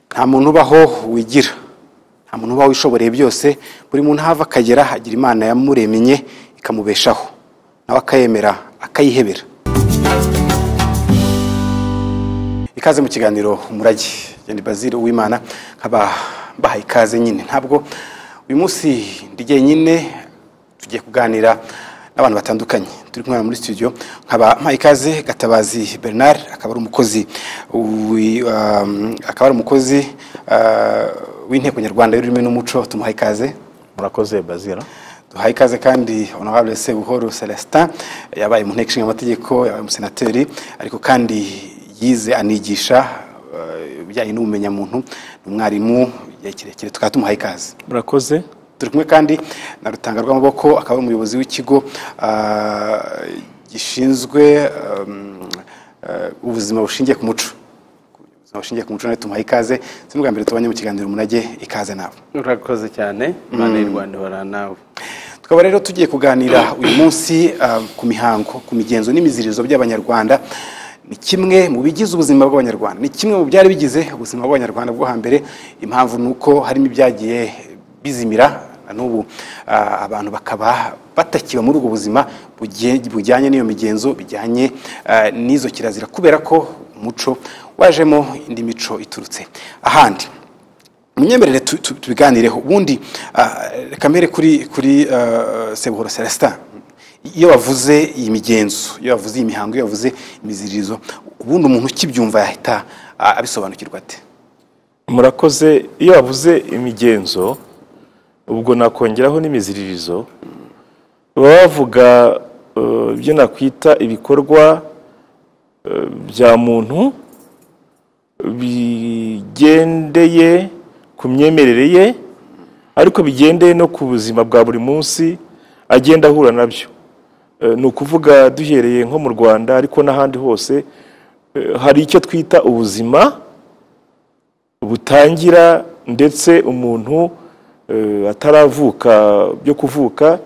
nta muntu ubaho wigira nta muntu ubaho wishoboreye byose buri muntu aho ava akagera hagira imana yamuremye ikamubeshaho nawe akayemera akayihebera ikaze mu kiganiro umurage genda bazire uwimana nkaba mbaha ikaze nyine ntabwo uyu munsi ndi jyenyine tugiye kuganira n'abantu batandukanye turi kumwe muri studio nkaba mpaye ikaze gatabazi bernard akaba ari umukozi wi- um, akaba ari umukozi uh, w'inteko nyarwanda y'ururimi n'umuco tumuhaye ikaze murakoze bazira duhaye ikaze kandi honorable sebuhoro celestin yabaye mu nteko ishinga amategeko yabaye umusenateri ariko kandi yize anigisha eh, ibijyanye n'ubumenyamuntu ni umwarimu igihe kirekire tukaba tumuhaye ikaze murakoze turi kumwe kandi na rutanga rw'amaboko akaba ari umuyobozi w'ikigo ah, gishinzwe um, eh, ubuzima bushingiye ku muco ubuzima bushingiye ku muco nawe tumuhaye ikaze si n'ubwa mbere tubanye mu kiganiro umunage ikaze nabo urakoze cyane imana y'u rwanda ihora nawe tukaba rero tugiye kuganira uyu munsi ah, ku mihango ku migenzo n'imiziririzo by'abanyarwanda ni kimwe mu bigize ubuzima bw'abanyarwanda ni kimwe mu byari bigize ubuzima bw'abanyarwanda bwo hambere impamvu ni uko harimo ibyagiye bizimira na n'ubu ah, abantu bakaba batakiba muri ubwo buzima bugiye- bujyanye n'iyo migenzo bijyanye ah, n'izo kirazira kubera ko umuco wajemo indi mico iturutse ahandi munyemerere tu- tu- tubiganireho ubundi ah, reka mbere kuri kuri ah, sebuhoro celestin iyo wavuze iyi migenzo iyo wavuze iyi mihango iyo wavuze imiziririzo ubundi umuntu ukibyumva yahita ah, abisobanukirwa ate murakoze iyo wavuze imigenzo ubwo nakongeraho n'imiziririzo baba bavuga eh, ibyo nakwita ibikorwa eh, bya muntu bigendeye ku myemerere ye ariko bigendeye no ku buzima bwa buri munsi agenda ahura nabyo Eh, ni ukuvuga duhereye nko mu rwanda ariko n'ahandi hose eh, hari icyo twita ubuzima butangira ndetse umuntu eh, ataravuka byo kuvuka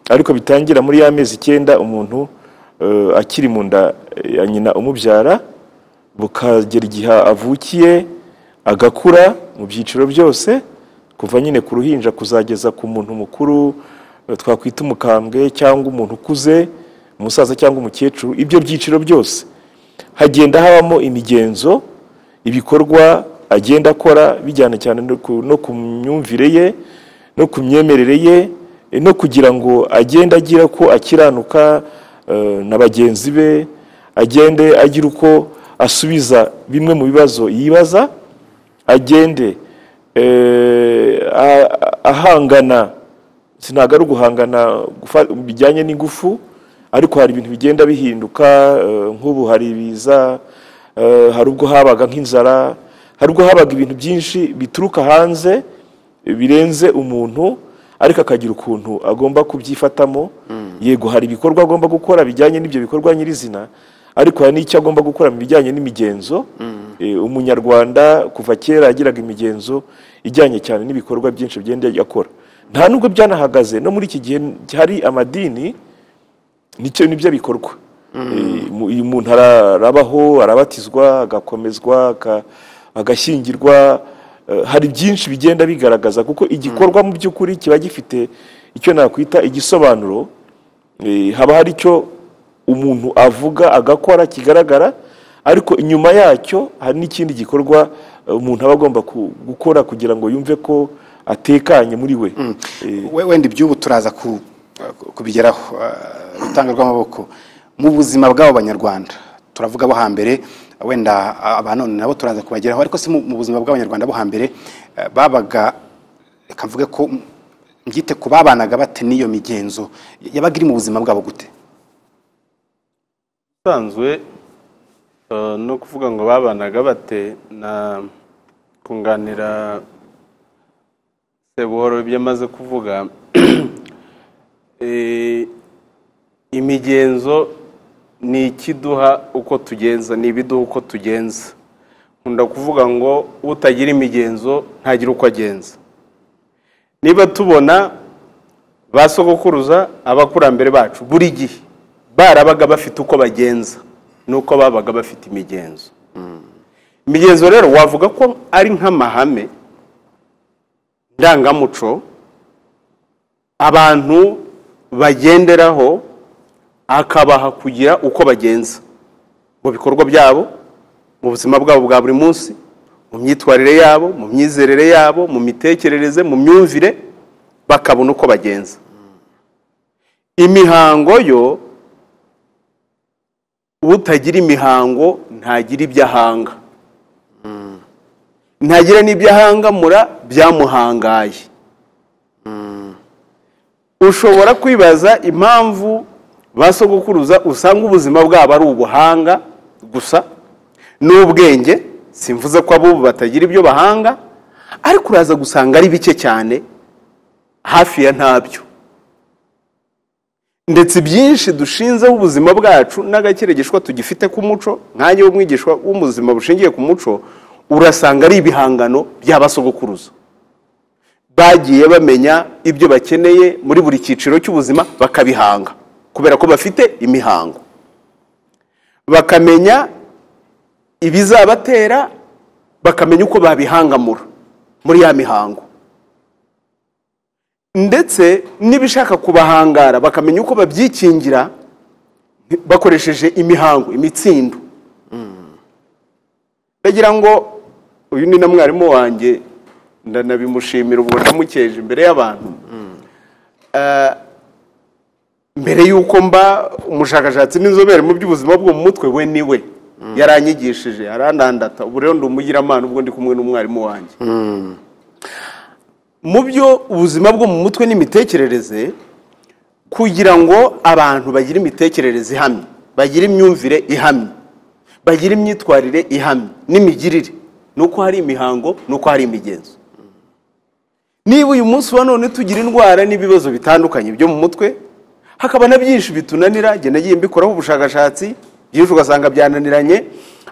ariko bitangira muri ya mezi icyenda umuntu eh, akiri mu nda ya nyina umubyara bukagera igihe avukiye agakura mu byiciro byose kuva nyine ku ruhinja kuzageza ku muntu mukuru eh, twakwita umukambwe cyangwa umuntu ukuze umusaza cyangwa umukecuru ibyo byiciro byose hagenda habamo imigenzo ibikorwa agenda akora bijyana cyane no ku- no ku myumvire ye no ku myemerere ye eh, no kugira ngo agende agira ko akiranuka eh, na bagenzi be agende agira uko asubiza bimwe mu bibazo yibaza agende eh, a- a- ahangana si ntabwo ari uguhangana gufa- bijyanye n'ingufu ariko hari ibintu bigenda bihinduka eh, nk'ubu hari ibiza eh, hari ubwo habaga nk'inzara hari ubwo habaga ibintu byinshi bituruka hanze eh, birenze umuntu ariko akagira ukuntu agomba kubyifatamo yego hari ibikorwa agomba gukora bijyanye n'ibyo bikorwa nyirizina ariko hari n'icyo agomba gukora mu bijyanye n'imigenzo Eh, umunyarwanda kuva kera yagiraga imigenzo ijyanye cyane n'ibikorwa byinshi bigenda akora nta nubwo byanahagaze no muri iki gihe hari amadini nicyo nibyo bikorwa Eh, mu- uyu muntu ara- arabaho arabatizwa agakomezwa aka- agashyingirwa Eh, hari byinshi bigenda bigaragaza kuko igikorwa mu by'ukuri kiba gifite icyo nakwita igisobanuro Eh, haba hari icyo umuntu avuga agakora kigaragara ariko inyuma yacyo hari n'ikindi gikorwa eh, umuntu aba agomba ku- gukora kugira ngo yumve ko atekanye muri we Eh, We- wenda iby'ubu turaza ku- kubigeraho ah, rutanga rw'amaboko mu buzima bw'abo banyarwanda turavuga abo hambere wenda abanone nabo turaza kubageraho ariko si mu mu buzima bw'abanyarwanda bo hambere eh, babaga reka mvuge ko mm, mbyite ku babanaga bate n'iyo migenzo yabaga iri mu buzima bwabo gute usanzwe eh, no kuvuga ngo babanaga bate na kunganira sebuhoro ibyo amaze kuvuga Eh, imigenzo ni ikiduha uko tugenza ni ibiduha uko tugenza nkunda kuvuga ngo utagira imigenzo ntagira uko agenza niba tubona ba sogokuruza abakurambere bacu buri gihe barabaga bafite uko bagenza n'uko babaga bafite imigenzo imigenzo rero wavuga ko ari nk'amahame ndangamuco abantu bagenderaho akabaha kugira uko bagenza mu bikorwa byabo mu buzima bwabo bwa buri munsi mu myitwarire yabo mu myizerere yabo mu mitekerereze mu myumvire bakabona uko bagenza imihango yo utagira imihango ntagira ibyo ahanga ntagira n'ibyo ahangamura byamuhangaye ushobora kwibaza impamvu ba sogokuruza usanga ubuzima bwabo ari ubuhanga gusa n'ubwenge simvuze ko abo batagira ibyo bahanga ariko uraza gusanga ari bike cyane hafi ya ntabyo ndetse byinshi dushinzeho ubuzima bwacu n'agakeregeshwa tugifite ku muco nk'ange w'umwigishwa w'ubuzima bushingiye ku muco urasanga ari ibihangano by'abasogokuruza bagiye bamenya ibyo bakeneye muri buri cyiciro cy'ubuzima bakabihanga kubera ko bafite imihango bakamenya ibizabatera bakamenya uko babihangamura muri ya mihango ndetse n'ibishaka kubahangara bakamenya uko babyikingira bakoresheje imihango imitsindo ndagira ngo uyu ni na mwarimu wanjye ndanabimushimira ubwo namukeje imbere y'abantu Ah, mbere y'uko mba umushakashatsi n'inzobere mu by'ubuzima bwo mu mutwe we ni we yaranyigishije arandandata ubu rero ndi umugiramana ubwo ndi kumwe n'umwarimu wanjye mu byo ubuzima bwo mu mutwe n'imitekerereze kugira ngo abantu bagire imitekerereze ihamye bagire imyumvire ihamye bagire imyitwarire ihamye n'imigirire ni uko hari imihango ni uko hari imigenzo niba uyu munsi wa none tugira indwara n'ibibazo bitandukanye byo mu mutwe hakaba na byinshi bitunanira jya nagiye mbikoraho ubushakashatsi byinshi ugasanga byananiranye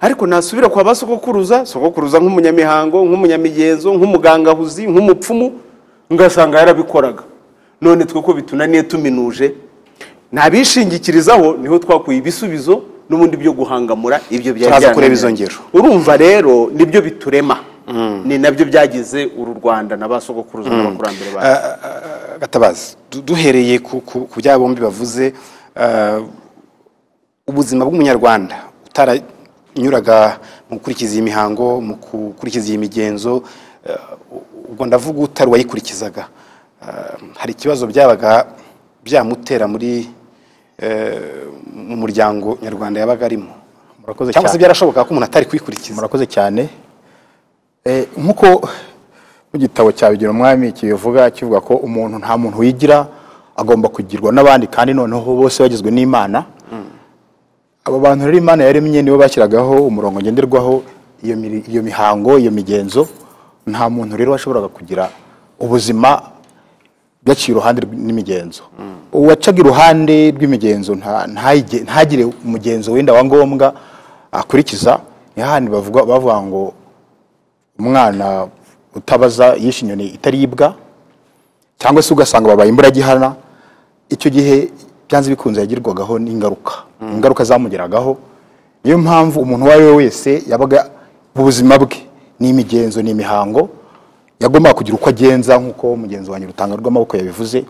ariko nasubira kwa ba sogokuruza sogokuruza nk'umunyamihango nk'umunyamigenzo nk'umugangahuzi nk'umupfumu ngasanga yarabikoraga none twe ko bitunaniye tuminuje ntabishingikirizaho niho twakuye ibisubizo n'ubundi byo guhangamura ibyo byari Turaza kureba byananiranye. izo ngero. urumva rero nibyo biturema ni nabyo byagize uru rwanda na ba sogokuruza n'abakurambere bacu gatabazi du- duhereye ku- ku ku bya bombi bavuze ah, ubuzima bw'umunyarwanda utaranyuraga mu gukurikiza iyi mihango mu gukurikiza iyi migenzo eh, ubwo ndavuga utari uwayikurikizaga Ah, hari ikibazo byabaga byamutera muri eh, mu muryango nyarwanda yabaga arimo murakoze cyangwa se cyane byarashobokaga ko umuntu atari kuyikurikiza murakoze cyane Eh, nk'uko mu gitabo cya bigira umwami kibivuga kivuga ko umuntu nta muntu wigira agomba kugirwa n'abandi kandi noneho bose bagizwe n'imana abo bantu rero imana yaremye nibo bashyiragaho umurongo ngenderwaho iyo miri- iyo mihango iyo migenzo nta muntu rero washoboraga kugira ubuzima yaciye uruhande rw- n'imigenzo uwacaga iruhande rw'imigenzo nta- ntayige- ntagire umugenzo wenda wa ngombwa akurikiza ni hahandi bavuga bavuga ngo umwana utabaza yishe inyoni itaribwa cyangwa se ugasanga babaye imburagihana icyo gihe byanze bikunze yagirwagaho n'ingaruka ingaruka zamugeragaho niyo mpamvu umuntu uwo ari we wese yabaga mu buzima bwe n'imigenzo n'imihango yagombaga kugira uko agenza nk'uko mugenzi wanjye rutanga rw'amaboko yabivuze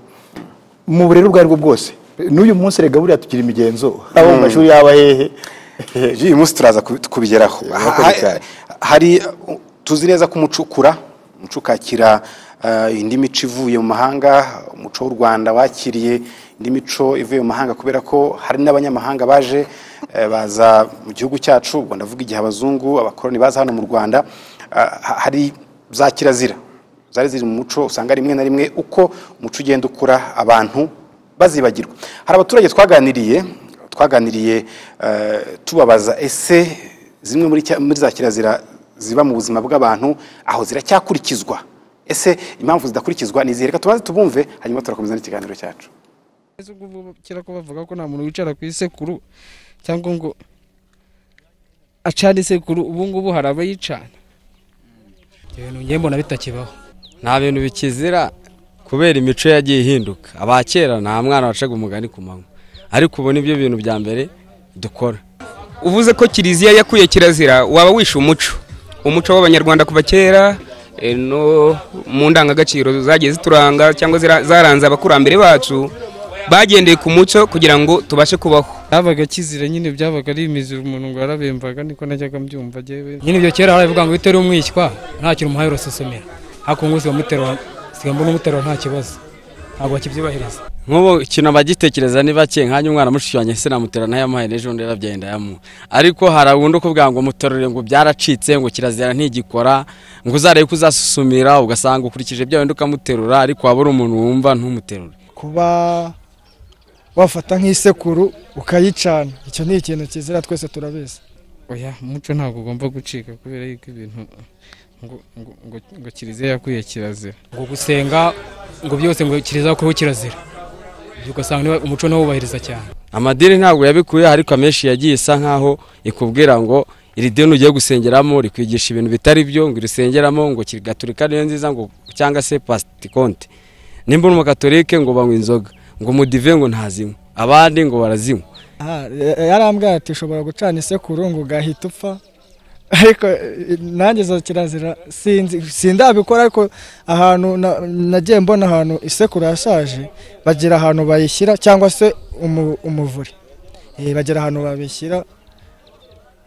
mu burere ubwo ari bwo bwose n'uyu munsi rega buriya tugira imigenzo abo mu mashuri yaba hehe uyu munsi turaza kubi- kubigeraho murakoze Ha- ha- cyane. hari uh, tuzi neza ko umuco ukura umuco ukakira uh, indi mico ivuye mu mahanga umuco w'u rwanda wakiriye indi mico ivuye mu mahanga kubera ko hari n'abanyamahanga baje eh, baza mu gihugu cyacu ubwo ndavuga igihe abazungu abakoroni baza hano mu rwanda Ah, ha- hari za kirazira zari ziri mu muco usanga rimwe na rimwe uko umuco ugenda ukura abantu bazibagirwa hari abaturage twaganiriye twaganiriye eh, tubabaza ese zimwe muri cya- muri za kirazira ziba mu buzima bw'abantu aho ziracyakurikizwa ese impamvu zidakurikizwa ni izihe reka tubanze tubumve hanyuma turakomeza n'ikiganiro cyacu Ese ubwo bo- kera ko bavuga ko nta muntu wicara ku isekuru cyangwa ngo acane isekuru ubu ngubu hari abayicana ibyo bintu ngiye mbona bitakibaho nta bintu bikizira kubera imico yagiye ihinduka aba kera nta mwana wacaga umugani ku manywa ariko ubu nibyo bintu bya mbere dukora uvuze ko kiliziya yakuye kirazira waba wishe umuco umuco w'abanyarwanda kuva kera eh, no mu ndangagaciro zagiye zituranga cyangwa zira- zaranze abakurambere bacu bagendeye ku muco kugira ngo tubashe kubaho habaga kizira nyine byabaga ari imiziro umuntu ngo yarabembaga niko najyaga mbyumva njyewe nyine ibyo kera barabivuga ngo bitera umwishywa nta kintu umuhaye urasosomera ariko ubu ngubu usigaye mbona umuterura nta kibazo ntabwo bakibyubahiriza nk'ubu ikintu abagitekereza ni bake nkanjye umwana mushushanya se namutera ntayamuhaye n'ejo bundi yarabyaye ndayamuha ariko hari wundi ukuvuga ngo muterure ngo byaracitse ngo kirazira ntigikora ngo uzarebe ko uzasusumira ugasanga ukurikije bya wundi ukamuterura ariko waba uri umuntu wumva ntumuterure kuba wafata nk'isekuru ukayicana icyo ni ikintu kizira twese turabizi oya umuco ntabwo ugomba gucika kubera yuko ibintu ngo ngo ngo, ngo kiliziya yakwiye kirazira ngo gusenga ngo byose ngo kiriza kubaho kirazira ibyo ugasanga niba- umuco ntiwubahiriza cyane amadini ntabwo yabikuye ariko amenshi yagiye isa nkaho ikubwira ngo iri dini ugiye gusengeramo rikwigisha ibintu bitari byo ngo irisengeramo ngo kiri- gaturika niyo nziza ngo cyangwa se pasitikonte nimba uri umukatolike ngo banywa inzoga ngo mudive ngo ntazinywe abandi ngo barazinywa Aha, ya- yarambwira ati ushobora gucana isekuru ngo ugahita upfa ariko eh, nanjye izo kirazira sinzi sindabikora ariko ahantu na- nagiye mbona ahantu isekuru yashaje bagira ahantu bayishyira cyangwa se umu- umuvure Eh, bagira ahantu babishyira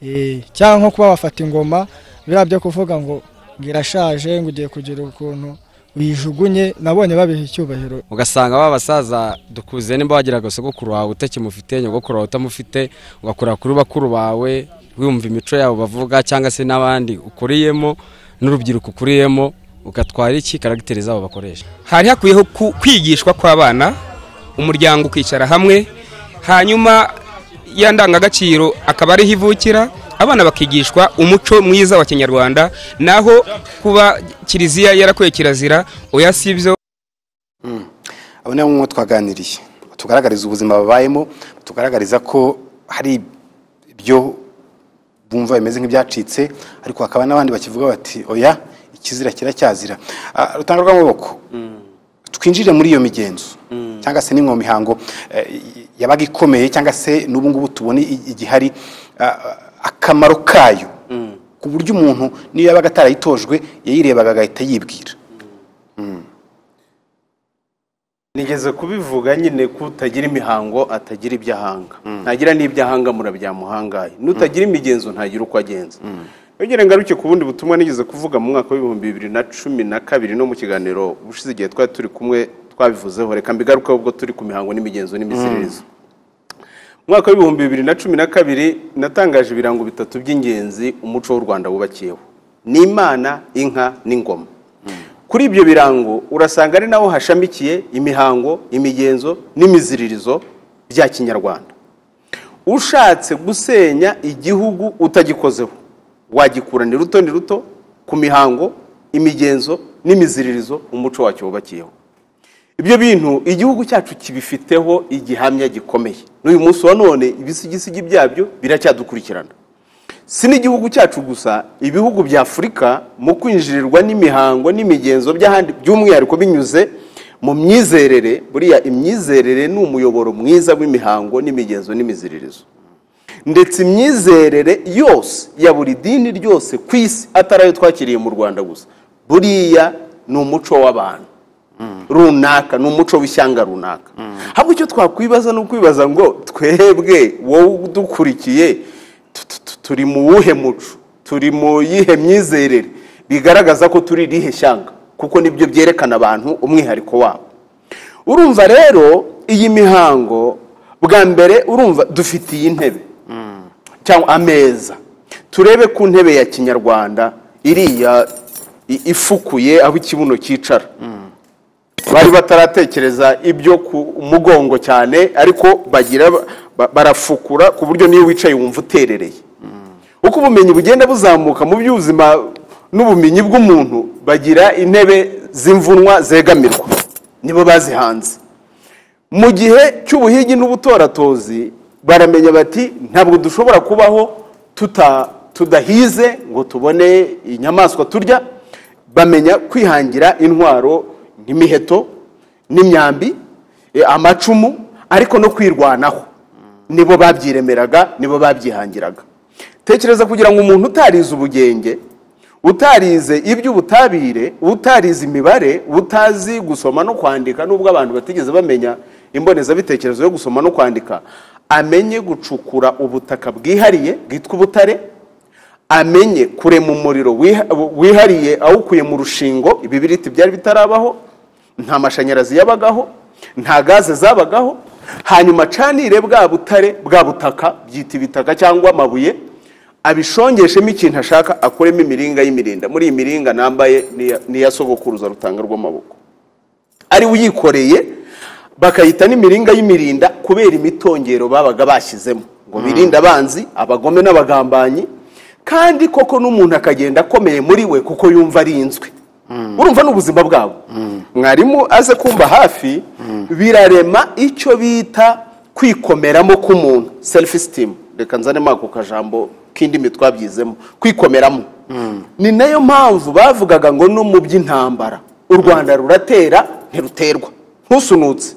Eh, cyangwa nko kuba bafata ingoma biriya byo kuvuga ngo ngo irashaje ngo ugiye kugira ukuntu uyijugunye nabonye babiha icyubahiro ugasanga ba basaza dukuze nimba wagira agasogokuru wawe utakimufite nyogokuru wawe utamufite ugakorera kuri bakuru bawe wumva imico yabo bavuga cyangwa se n'abandi ukuriyemo n'urubyiruko ukuriyemo ugatwara iki karagiteri zabo bakoresha hari hakuyeho ku- kwigishwa kw'abana umuryango ukicara hamwe hanyuma ya ndangagaciro akaba ariho ivukira abana bakigishwa umuco mwiza wa kinyarwanda naho kuba kiliziya yarakwiye kirazira oya si byo abo ni bamwe mu bo twaganiriye tugaragariza ubuzima babayemo tugaragariza ko hari ibyo bumva bimeze nk'ibyacitse ariko hakaba n'abandi bakivuga bati oya ikizira kiracyazira Ah, urutanga rw'amaboko twinjire muri iyo migenzo cyangwa se n'imwe mu mihango eh, yabaga ikomeye cyangwa se n'ubu ngubu tubona i- igihari ah, akamaro kayo ku buryo umuntu niyo yabaga atarayitojwe yayirebaga agahita yibwira nigeze kubivuga nyine ko utagira imihango atagira ibyo ahanga ntagira n'ibyo ahanga murabyamuhangaye n'utagira imigenzo ntagira uko agenza yongere ngaruke ku bundi butumwa nigeze kuvuga mu mwaka w'ibihumbi bibiri na cumi na kabiri no mu kiganiro ubushize igihe twari turi kumwe twabivuzeho reka mbigarukeho ubwo turi ku mihango n'imigenzo n'imiziririzo mu mwaka w'ibihumbi bibiri na cumi na kabiri natangaje ibirango bitatu by'ingenzi umuco w'u rwanda wubakiyeho ni imana inka n'ingoma kuri ibyo birango urasanga ari naho hashamikiye imihango imigenzo n'imiziririzo bya kinyarwanda ushatse gusenya igihugu utagikozeho wagikura ni ruto ni ruto ku mihango imigenzo n'imiziririzo umuco wacyo wubakiyeho ibyo bintu igihugu cyacu kibifiteho igihamya gikomeye n'uyu munsi wa none ibisigisigi byabyo biracyadukurikirana si n'igihugu cyacu gusa ibihugu bya afurika mu kwinjirirwa n'imihango n'imigenzo by'ahandi by'umwihariko binyuze mu myizerere buriya imyizerere ni umuyoboro mwiza w'imihango n'imigenzo n'imiziririzo ndetse imyizerere yose ya buri dini ryose ku isi atari ayo twakiriye mu rwanda gusa buriya ni umuco w'abantu runaka ni umuco w'ishyanga runaka ahubwo icyo twakwibaza ni ukwibaza ngo twebwe wowe udukurikiye tu- tu- tu- turi mu wuhe muco turi mu yihe myizerere bigaragaza ko turi irihe shyanga kuko nibyo byerekana abantu umwihariko wabo urumva rero iyi mihango bwa mbere urumva dufitiye intebe cyangwa ameza turebe ku ntebe ya kinyarwanda iriya i- ifukuye aho ikibuno cyicara bari bataratekereza ibyo ku mugongo cyane ariko bagira ba- barafukura ku buryo niyo wicaye wumva uterereye uko ubumenyi bugenda buzamuka mu by'ubuzima n'ubumenyi bw'umuntu bagira intebe z'imvunwa zegamirwa nibo bazihanze mu gihe cy'ubuhigi n'ubutoratozi baramenya bati ntabwo dushobora kubaho tuta- tudahize ngo tubone inyamaswa turya bamenya kwihangira intwaro n'imiheto n'imyambi eh, amacumu ariko no kwirwanaho nibo babyiremeraga nibo babyihangiraga tekereza kugira ngo umuntu utarize ubugenge utarize iby'ubutabire utarize imibare utazi gusoma no kwandika nubwo abantu batigeze bamenya imbonezabitekerezo yo gusoma no kwandika amenye gucukura ubutaka bwihariye bwitwa ubutare amenye kurema umuriro wiha- wihariye awukuye mu rushingo ibibiriti byari bitarabaho nta mashanyarazi yabagaho nta gaze zabagaho hanyuma acanire bwa butare bwa butaka byita ibitaka cyangwa amabuye abishongeshemo ikintu ashaka akuremo imiringa y'imirinda muri iyi miringa nambaye n'iya- n'iya sogokuruza rutanga rw'amaboko ari uyikoreye bakayita n'imiringa y'imirinda kubera imitongero babaga bashyizemo ngo birinde abanzi abagome n'abagambanyi kandi koko n'umuntu akagenda akomeye muri we kuko yumva arinzwe urumva n'ubuzima bwabo mwarimu aze kumva hafi birarema icyo bita kwikomeramo k'umuntu selifu sitimu reka nzanemo ako kajambo k'indimi twabyizemo kwikomeramo ni nayo mpamvu bavugaga ngo no mu by'intambara u rwanda ruratera ntiruterwa ntusunutse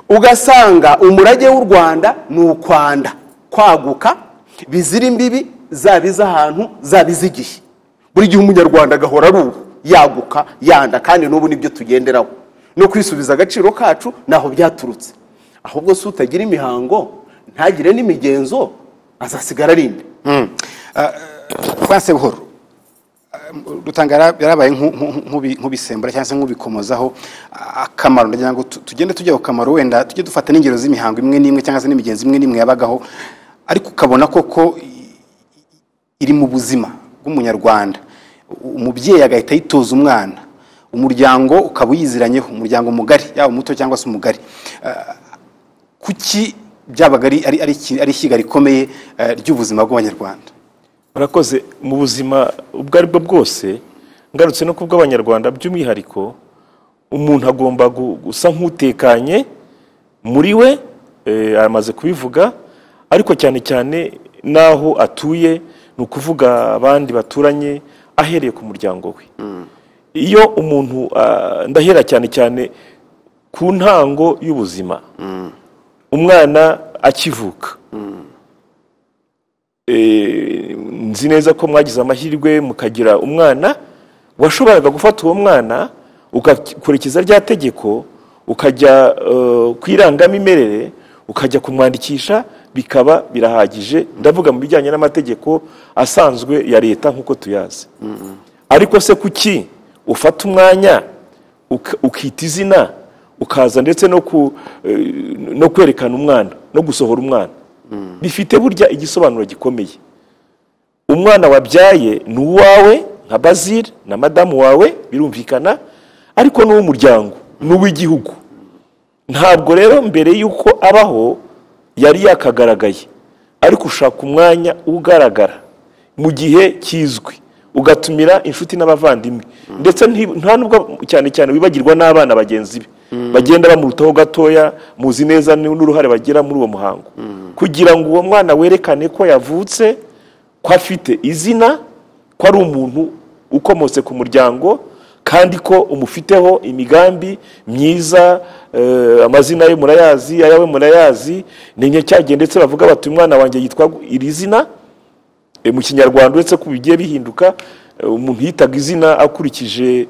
ugasanga umurage w'u rwanda ni ukwanda kwaguka bizira imbibi zaba iz'ahantu zaba iz'igihe buri gihe umunyarwanda agahora ari ubu yaguka yanda kandi n'ubu nibyo tugenderaho no kwisubiza agaciro kacu ntaho byaturutse ahubwo si utagira imihango ntagire n'imigenzo azasigara arinde twanse buhoro dutanga yarabaye nku- nku- nkubi- nk'ubisembura cyangwa se nk'ubikomozaho a- akamaro ndagira ngo tu- tugende tujya ku kamaro wenda tujye dufata n'ingero z'imihango imwe n'imwe cyangwa se n'imigenzo imwe n'imwe yabagaho ariko ukabona koko i- iri mu buzima bw'umunyarwanda U- umubyeyi agahita ayitoza umwana umuryango ukaba uyiziranyeho umuryango mugari yaba muto cyangwa se umugari kuki byabaga ari ari- ari iki- ari ishyiga rikomeye eh, ry'ubuzima bw'abanyarwanda murakoze mu buzima ubwo ari bwo bwose ngarutse no kubwo abanyarwanda by'umwihariko umuntu agomba gu- gusa nk'utekanye muri we eh, amaze kubivuga ariko cyane cyane n'aho atuye ni ukuvuga abandi baturanye ahereye ku muryango we iyo umuntu ah, ndahera cyane cyane ku ntango y'ubuzima umwana akivuka Eh, nzi neza ko mwagize amahirwe mukagira umwana washoboraga gufata uwo mwana ugakurikiza rya tegeko ukajya eh, ku irangamimerere ukajya kumwandikisha bikaba birahagije ndavuga mu bijyanye n'amategeko asanzwe ya leta nk'uko tuyazi ariko se kuki ufata umwanya uka- ukita izina ukaza ndetse no ku- eh, no kwerekana umwana no gusohora umwana bifite burya igisobanuro gikomeye umwana wabyaye ni uwawe nka bazil na madamu wawe birumvikana ariko n'uw'umuryango n'uw'igihugu ntabwo rero mbere y'uko abaho yari yakagaragaye ariko ushaka umwanya ugaragara mu gihe kizwi ugatumira inshuti n'abavandimwe ndetse nti- nta nubwo cyane cyane wibagirwa n'abana bagenzi be bagenda bamurutaho gatoya muzi neza ni- n'uruhare bagira muri uwo muhango kugira ngo uwo mwana werekane ko yavutse ko afite izina ko ari umuntu ukomotse ku muryango kandi ko umufiteho imigambi myiza eh, amazina ye murayazi ayawe murayazi ni nyacyagihe ndetse bavuga bati umwana wanjye yitwa iri zina E, mu kinyarwanda uretse ko bigiye bihinduka e, umuntu yitaga izina akurikije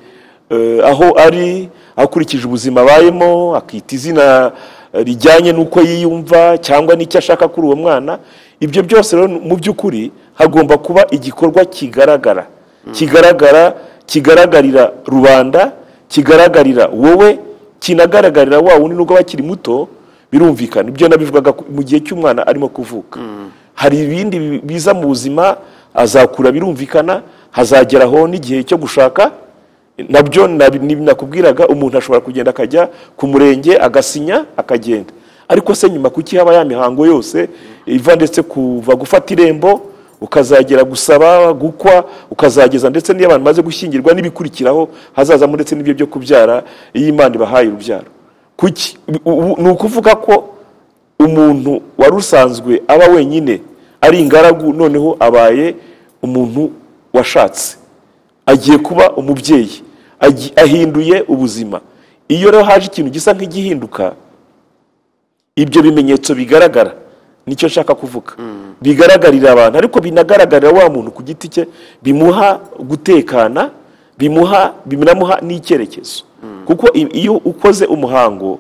e, aho ari akurikije ubuzima abayemo akita izina e, rijyanye n'uko yiyumva cyangwa n'icyo ashaka kuri uwo mwana ibyo byose rero mu by'ukuri hagomba kuba igikorwa kigaragara kigaragara kigaragarira rubanda kigaragarira wowe kinagaragarira wa wundi nubwo aba akiri muto birumvikana ibyo nabivugaga ku- mu gihe cy'umwana arimo kuvuka hari ibindi bi- biza mu buzima azakura birumvikana hazageraho n'igihe cyo gushaka nabyo nabi- ni- nakubwiraga umuntu ashobora kugenda akajya ku murenge agasinya akagenda ariko se nyuma kuki haba ya mihango yose iva ndetse kuva gufata irembo ukazagera gusaba gukwa ukazageza ndetse n'iyo abantu bamaze gushyingirwa n'ibikurikiraho hazazamo ndetse n'ibyo byo kubyara iyo imana ibahaye urubyaro kuki U- u- ni ukuvuga ko umuntu wari usanzwe aba wenyine ari ingaragu noneho abaye umuntu washatse agiye kuba umubyeyi agi- ahinduye ubuzima iyo rero haje ikintu gisa nk'igihinduka ibyo bimenyetso bigaragara nicyo nshaka kuvuga bigaragarira abantu ariko binagaragarira wa muntu ku giti cye bimuha gutekana bimuha binamuha n'icyerekezo kuko i- iyo ukoze umuhango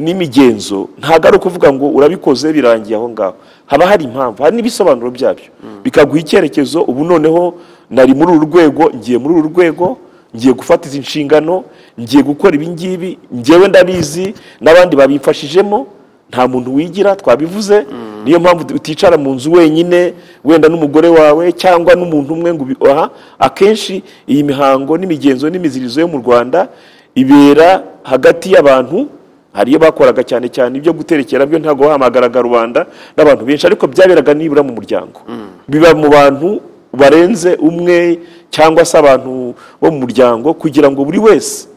n'imigenzo ntabwo ari ukuvuga ngo urabikoze birangiye aho ngaho haba hari impamvu hari n'ibisobanuro byabyo bikaguha icyerekezo ubu noneho nari muri uru rwego ngiye muri uru rwego ngiye gufata izi nshingano ngiye gukora ibi ngibi ngewe ndabizi n'abandi babimfashijemo nta muntu wigira twabivuze niyo mpamvu uticara mu nzu wenyine wenda n'umugore wawe cyangwa n'umuntu umwe ngo ubi- aha akenshi iyi mihango n'imigenzo n'imizirizo yo mu rwanda ibera hagati y'abantu hari iyo bakoraga cyane cyane ibyo guterekera byo ntabwo bahamagaraga rubanda n'abantu benshi ariko byaberaga nibura mu muryango biba mu bantu barenze umwe cyangwa se abantu bo mu muryango kugira ngo buri wese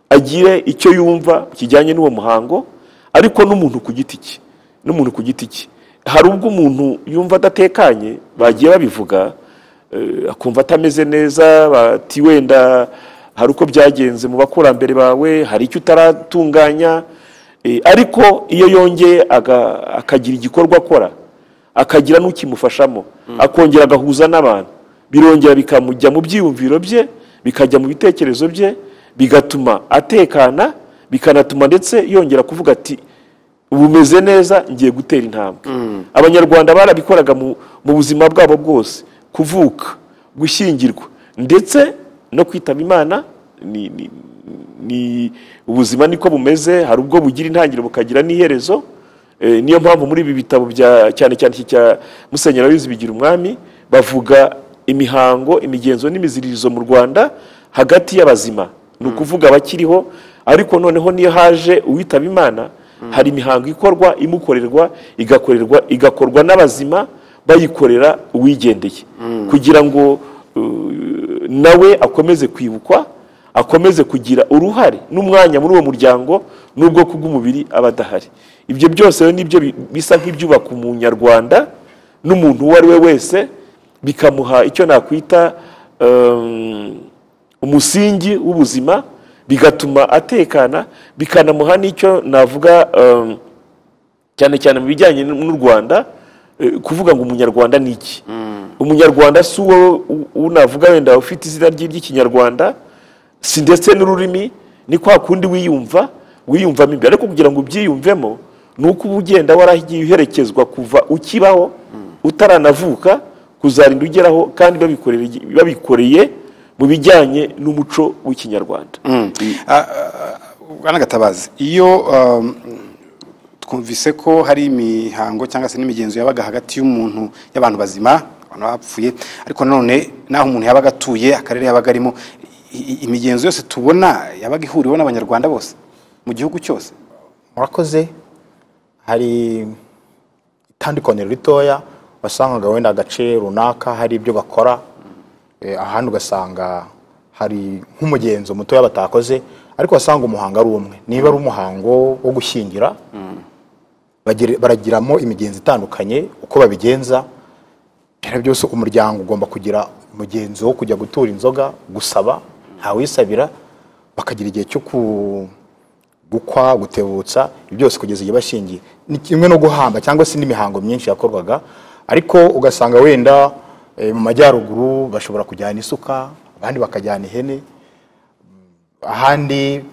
agire icyo yumva kijyanye n'uwo muhango ariko n'umuntu ku giti cye n'umuntu ku giti cye hari ubwo umuntu yumva adatekanye bagiye babivuga eh, akumva atameze neza bati wenda hari uko byagenze mu bakurambere bawe hari icyo utaratunganya eh, ariko iyo yongeye aga- akagira igikorwa akora akagira n'ukimufashamo akongera agahuza n'abantu birongera bikamujya mu byiyumviro bye bikajya mu bitekerezo bye bigatuma atekana bikanatuma ndetse yongera kuvuga ati bumeze neza ngiye gutera intambwe abanyarwanda barabikoraga mu, mu buzima bwabo bwose kuvuka gushyingirwa ndetse no kwitaba imana ni, ni, ni ubuzima niko bumeze hari ubwo bugira intangiriro bukagira n'iherezo Eh, niyo mpamvu muri ibi bitabo bya cyane cyane iki cya musenyeri wizi bigira umwami bavuga imihango imigenzo n'imiziririzo mu rwanda hagati y'abazima ni ukuvuga abakiriho ariko noneho niyo haje uwitaba imana hari imihango ikorwa imukorerwa igakorerwa igakorwa n'abazima bayikorera uwigendeye kugira ngo uh, nawe akomeze kwibukwa akomeze kugira uruhare n'umwanya muri uwo muryango n'ubwoko bw'umubiri aba adahari ibyo byose rero nibyo bi- bisa nk'ibyubaka umunyarwanda n'umuntu uwo ari we wese bikamuha icyo nakwita um, umusingi w'ubuzima bigatuma atekana bikanamuha n'icyo navuga um, cyane cyane mu bijyanye n- n'u rwanda eh, kuvuga ngo umunyarwanda ni iki umunyarwanda si uwo u- uwo navuga wenda ufite izina rye ry'ikinyarwanda si ndetse n'ururimi ni kwa kundi wiyumva wiyumvamo imbere ariko kugira ngo ubyiyumvemo ni uko uba ugenda waragiye uherekezwa kuva ukibaho utaranavuka kuzarinda ugeraho kandi babikoreye babikoreye mu bijyanye n'umuco w'ikinyarwanda bwana gatabazi iyo um, twumvise ko hari imihango cyangwa se n'imigenzo yabaga hagati y'umuntu y'abantu bazima abantu bapfuye ariko nanone n'aho umuntu yabaga atuye akarere yabaga arimo i- i- imigenzo yose tubona yabaga ihuriweho n'abanyarwanda bose mu gihugu cyose murakoze hari itandukaniro ritoya wasangaga wenda agace runaka hari ibyo bakora Eh, ahandi ugasanga hari nk'umugenzo mutoya batakoze ariko wasanga umuhango ari umwe niba ari umuhango wo gushyingira bagir- baragiramo imigenzo itandukanye uko babigenza rero byose umuryango ugomba kugira umugenzo wo kujya gutura inzoga gusaba ntawisabira bakagira igihe cyo ku gukwa gutebutsa ibi byose kugeza igihe bashingiye ni kimwe no guhamba cyangwa se n'imihango myinshi yakorwaga ariko ugasanga wenda eh, mu majyaruguru bashobora kujyana isuka abandi bakajyana ihene ahandi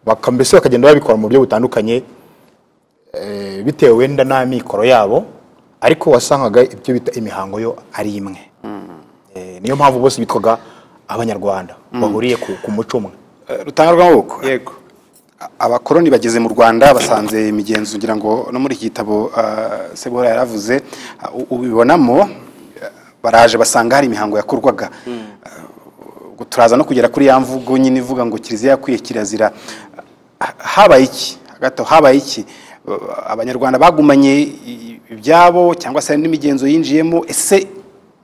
baka- mbese bakagenda babikora mu buryo butandukanye eh, bitewe wenda n'amikoro yabo ariko wasangaga ibyo bita imihango yo ari imwe Eh, niyo mpamvu bose bitwaga abanyarwanda bahuriye ku ku muco umwe Eh, rutanga rw'amaboko yego abakoroni bageze mu rwanda basanze imigenzo ngira ngo no muri iki gitabo ah, sebora yaravuze ah, u- ubibonamo ah, baraje basanga hari imihango yakorwaga Ah, ubwo turaza no kugera kuri ya mvugo nyine ivuga ngo kiliziya yakwiye kirazira Ah, habaye iki hagati aho habaye iki Ah, abanyarwanda bagumanye i- ibyabo cyangwa se hari n'imigenzo yinjiyemo ese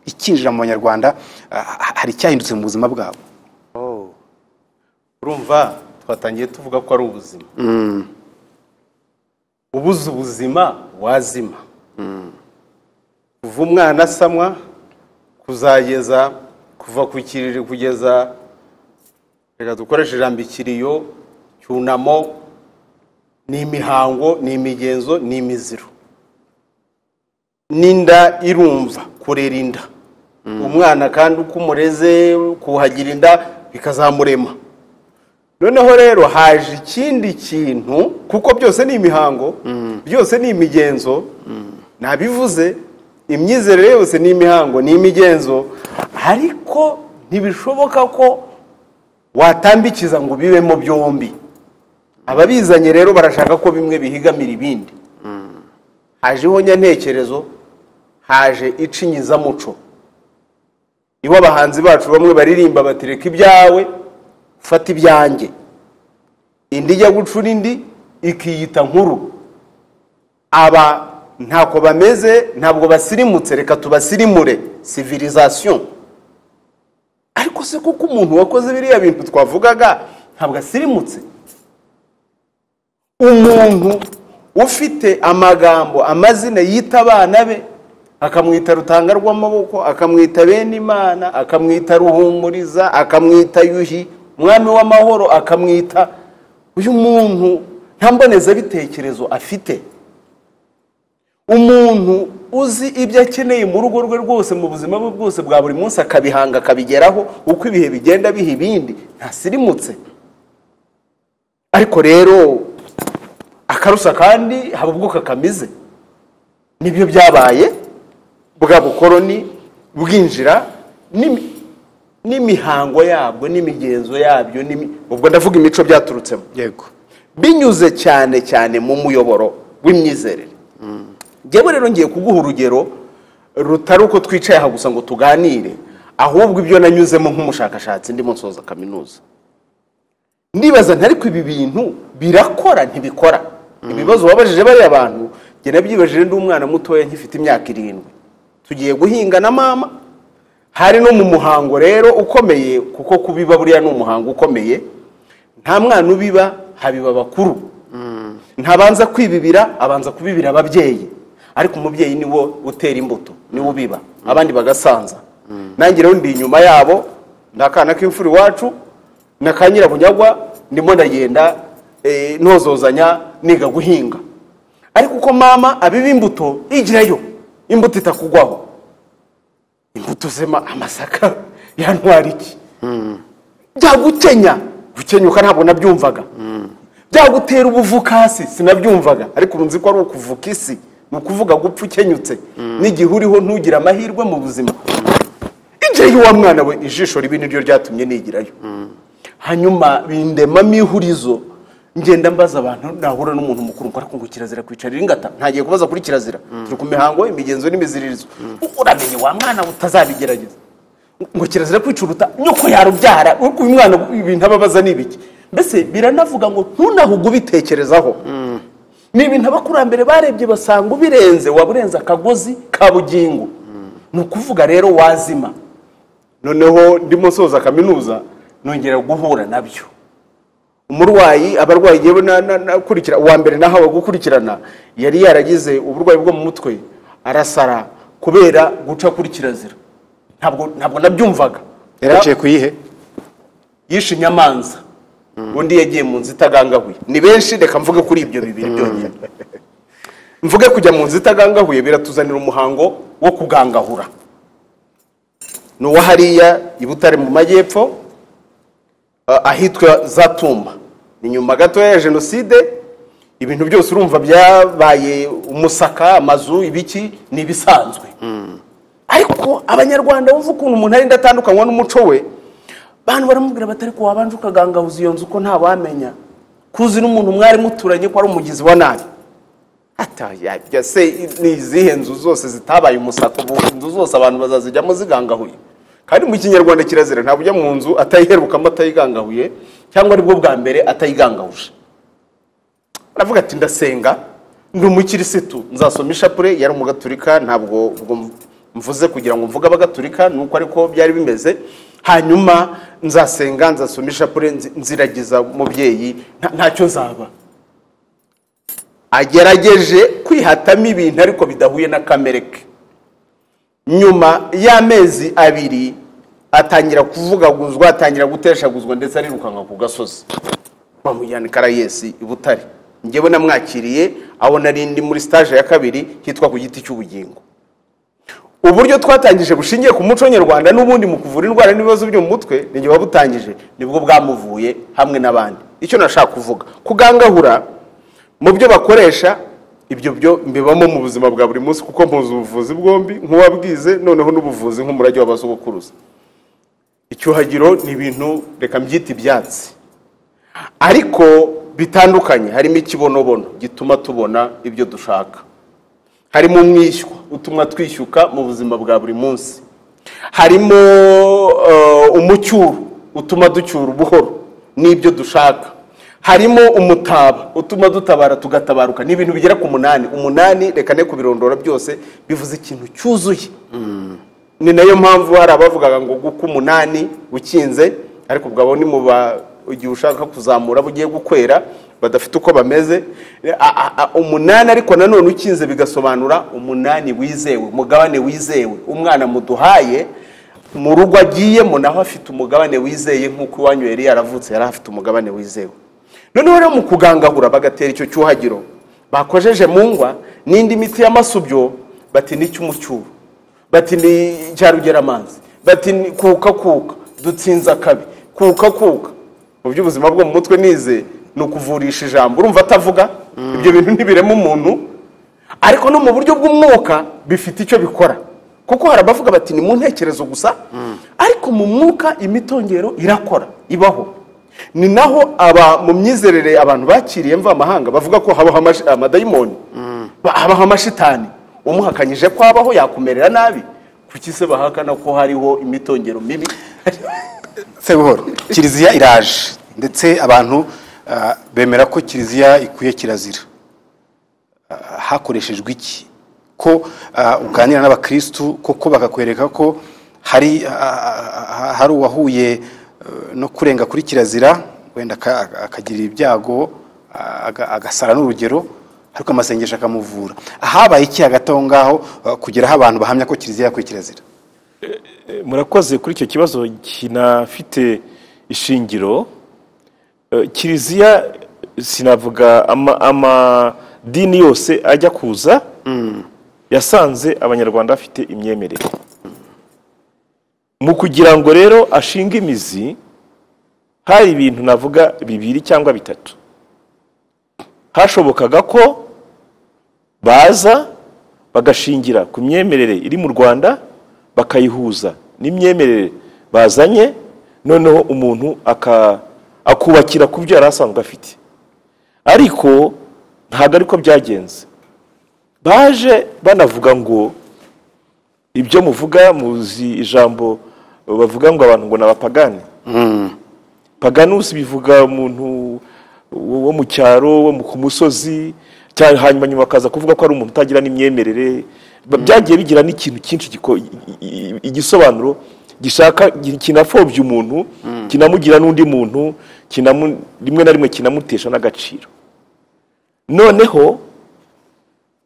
ikinjira mu banyarwanda ah, hari icyahindutse mu buzima bwabo urumva twatangiye tuvuga ko ari ubuzima ubuze ubuzima wazima kuva umwana asamwa kuzageza kuva ku kiriri kugeza reka dukoreshe ijambo ikiriyo cyunamo ni imihango ni imigenzo ni imiziro n'inda irumva kurera inda umwana kandi uko umureze kuhagira inda bikazamurema noneho rero haje ikindi kintu kuko byose ni imihango byose ni imigenzo nabivuze imyizerere yose ni imihango ni imigenzo ariko ntibishoboka ko watambikiza ngo bibemo byombi ababizanye rero barashaka ko bimwe bihigamira ibindi hajeho nyantekerezo haje icinyizamuco nibo abahanzi bacu bamwe baririmba bati reka ibyawe fata ibyanjye indi ijya gucura indi ikiyita nkuru aba ntako bameze ntabwo basirimutse reka tubasirimure civilisation ariko se kuko umuntu wakoze biriya bintu twavugaga ntabwo asirimutse umuntu ufite amagambo amazina yita abana be akamwita rutanga rw'amaboko akamwita bene imana akamwita ruhumuriza akamwita yuhi umwami w'amahoro akamwita uyu muntu nta mbonezabitekerezo afite umuntu uzi ibyo akeneye mu rugo rwe rwose mu buzima bwe bwose bwa buri munsi akabihanga akabigeraho uko ibihe bigenda biha ibindi ntasirimutse ariko rero akarusa kandi haba ubwo kakamize nibyo byabaye bwa bukoroni bwinjira n'imihango yabwo n'imigenzo yabyo ubwo ndavuga imico byaturutsemo yego binyuze cyane cyane mu muyoboro w'imyizerere ngewe rero ngiye kuguha urugero rutari uko twicaye aha gusa ngo tuganire ahubwo ibyo nanyuzemo nk'umushakashatsi ndimo nsoza kaminuza ndibaza ntariko ibi bintu birakora ntibikora ibibazo wabajije bariya bantu njye nabyibajije ndi umwana mutoya nkifite imyaka irindwi tugiye guhinga na mama hari no mu muhango rero ukomeye kuko kubiba buriya ni umuhango ukomeye nta mwana ubiba habiba abakuru ntabanza kwibibira abanza kubibira ababyeyi ariko umubyeyi niwo utera imbuto niwo ubiba abandi bagasanza nange rero ndi inyuma yabo ni akana k'imfura iwacu nakanyira bunyagwa ndimo ndagenda ntozozanya niga guhinga ariko uko mama abiba imbuto igirayo imbuto itakugwaho imbuto zema amasaka yantwara iki byagukenya gukenyuka ntabwo nabyumvaga byagutera ubuvukasi sinabyumvaga ariko urunzi ko ari ukuvuka isi ni ukuvuga gupfa ukenyutse n'igihe uriho ntugire amahirwe mu buzima igirayo wa mwana we ijisho ribi niryo ryatumye nigirayo hanyuma bindemamo ihurizo ngenda mbaza abantu nahura n'umuntu mukuru ngo ariko ngo kirazira kwicarira ingata ntagiye kubaza kuri kirazira turi ku mihango imigenzo n'imiziririzo uramenye wa mwana utazabigerageza ngo kirazira kwicuruta nyoko yarubyara uko uyu mwana ibintu ababaza ni ibiki mbese biranavuga ngo ntunahuge ubitekerezaho ni ibintu abakurambere barebye basanga ubirenze waba urenze akagozi ka bugingo ni ukuvuga rero wazima noneho ndimo soza kaminuza nongera guhura nabyo umurwayi abarwayi yewe nakurikira uwa mbere nahawe gukurikirana yari yaragize uburwayi bwo mu mutwe arasara kubera guca kuri kirazira ntabwo ntabwo nabyumvaga yaraciye kuyihe yishe inyamanza undi yagiye mu nzu itagangahuye ni benshi reka mvuge kuri ibyo bibiri byonyine mvuge kujya mu nzu itagangahuye biratuzanira umuhango wo kugangahura ni uwa hariya i butare mu majyepfo ahitwa za tumba ni nyuma gatoya ya jenoside ibintu byose urumva byabaye umusaka amazu ibiki ni ibisanzwe ariko abanyarwanda bumva ukuntu umuntu arenda atandukanywa n'umuco we bantu baramubwira batari ko wabanje ukagangahuza iyo nzu ko ntawamenya kuzi n'umuntu mwari muturanye ko ari umugizi wa nabi ataya se ni izihe nzu zose zitabaye umusaka ubu inzu zose abantu bazazijyamo zigangahuye kandi mu kinyarwanda kirazira ntabwo ujya mu nzu atayiherukamo atayigangahuye cyangwa aribwo bwa mbere atayigangahuje aravuga ati ndasenga ndi umukirisitu nzasoma ishapure yari umugaturika ntabwo mvuze kugira ngo mvuge abagaturika ni uko ariko byari bimeze hanyuma nzasenga nzasoma ishapure nziragiza umubyeyi ntacyo nzaba agerageje kwihatamo ibintu ariko bidahuye na kamere ke nyuma y'amezi abiri atangira kuvugaguzwa atangira guteshaguzwa ndetse arirukanka ku gasozi bamujyana i karayesi i butare ngewe namwakiriye abona ari indi muri sitaje ya kabiri hitwa ku giti cy'ubugingo uburyo twatangije bushingiye ku muco nyarwanda n'ubundi mu kuvura indwara n'ibibazo byo mu mutwe ni buba butangije nibwo bwamuvuye hamwe n'abandi icyo nashaka kuvuga kugangahura mu byo bakoresha ibyo byo mbibamo mu buzima bwa buri munsi kuko mpuza ubuvuzi bwombi nk'uwabwize noneho n'ubuvuzi nk'umurage w'abasogokuruza icyuhagiro ni ibintu reka mbyita ibyatsi ariko bitandukanye harimo ikibonobono gituma tubona ibyo dushaka harimo umwishywa utuma twishyuka mu buzima bwa buri munsi harimo eh, umucyuro utuma ducyura ubuhoro n'ibyo dushaka harimo umutaba utuma dutabara tugatabaruka ni ibintu bigera ku munani umunani reka ne kubirondora byose bivuze ikintu cyuzuye ni nayo mpamvu hari abavugaga ngo guka umunani ukinze ariko ubwo ni mu ba igihe ushaka kuzamura bugiye gukwera badafite uko bameze A- a- a- umunani ariko nanone ukinze bigasobanura umunani wizewe umugabane wizewe umwana muduhaye mu rugo agiyemo naho afite umugabane wizeye nk'uko iwanyu yari yaravutse yari afite umugabane wizewe noneho rero mu kugangahura bagatera icyo cyuhagiro bakojeje mu ngwa n'indi miti y'amasubyo bati ni icy'umucyuro bati ni cyarugeramazi bati ni kuka kuka dutsinze akabi kuka kuka mu by'ubuzima bwo mu mutwe nize ni ukuvurisha ijambo urumva atavuga ibyo bintu ntibirema umuntu ariko no mu buryo bw'umwuka bifite icyo bikora kuko hari abavuga bati ni mu ntekerezo gusa ariko mu mwuka imitongero irakora ibaho ni naho aba mu myizerere abantu bakiriye mvamahanga bavuga ko habaho amash- amadayimoni Ba- habaho amashitani umuhakanyije ko habaho yakumerera nabi kuki se bahakana ko hariho imitongero mibi sebuhoro kiliziya iraje ndetse abantu ah, bemera ko kiliziya ikwiye kirazira Ah, hakoreshejwe iki ko ah, uganira n'abakirisitu koko bakakwereka ko hari ah, ah, ah, hari uwahuye eh, no kurenga kuri kirazira wenda aka- akagira ibyago ah, aga- agasara n'urugero ariko amasengesho akamuvura habaye iki hagati aho ngaho ah, kugera aho abantu bahamya ko kiliziya yakwiye kirazira murakoze kuri icyo kibazo kinafite ishingiro Eh, kiliziya sinavuga ama- amadini yose ajya kuza yasanze abanyarwanda bafite imyemerere mu kugira ngo rero ashinge imizi hari ibintu navuga bibiri cyangwa bitatu hashobokaga ko baza bagashingira ku myemerere iri mu rwanda bakayihuza n'imyemerere bazanye noneho umuntu aka- akubakira ku byo yari asanzwe afite ariko ntabwo ariko byagenze baje banavuga ngo ibyo muvuga muzi ijambo bavuga ngo abantu ngo ni abapagani paganusi bivuga umuntu wo mu cyaro wo mu- ku musozi cyangwa hanyuma nyuma akaza kuvuga ko ari umuntu utagira n'imyemerere Ba- byagiye bigira n'ikintu cyinshi giko- i- i- igisobanuro gishaka gi- kinafobya umuntu kinamugira n'undi muntu kinamu- rimwe na rimwe kinamutesha n'agaciro noneho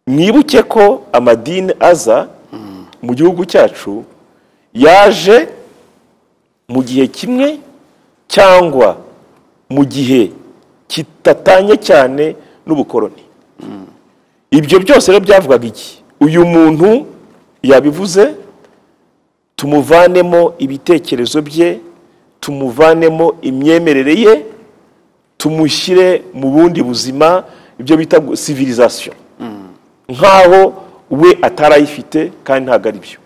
mwibuke ko amadini aza mu gihugu cyacu yaje mu gihe kimwe cyangwa mu gihe kitatanye cyane n'ubukoroni ibyo byose rero byavugaga iki uyu muntu yabivuze tumuvanemo ibitekerezo bye tumuvanemo imyemerere ye tumushyire mu bundi buzima ibyo bita sivirizasiyo nk'aho we atarayifite kandi ntabwo ari byo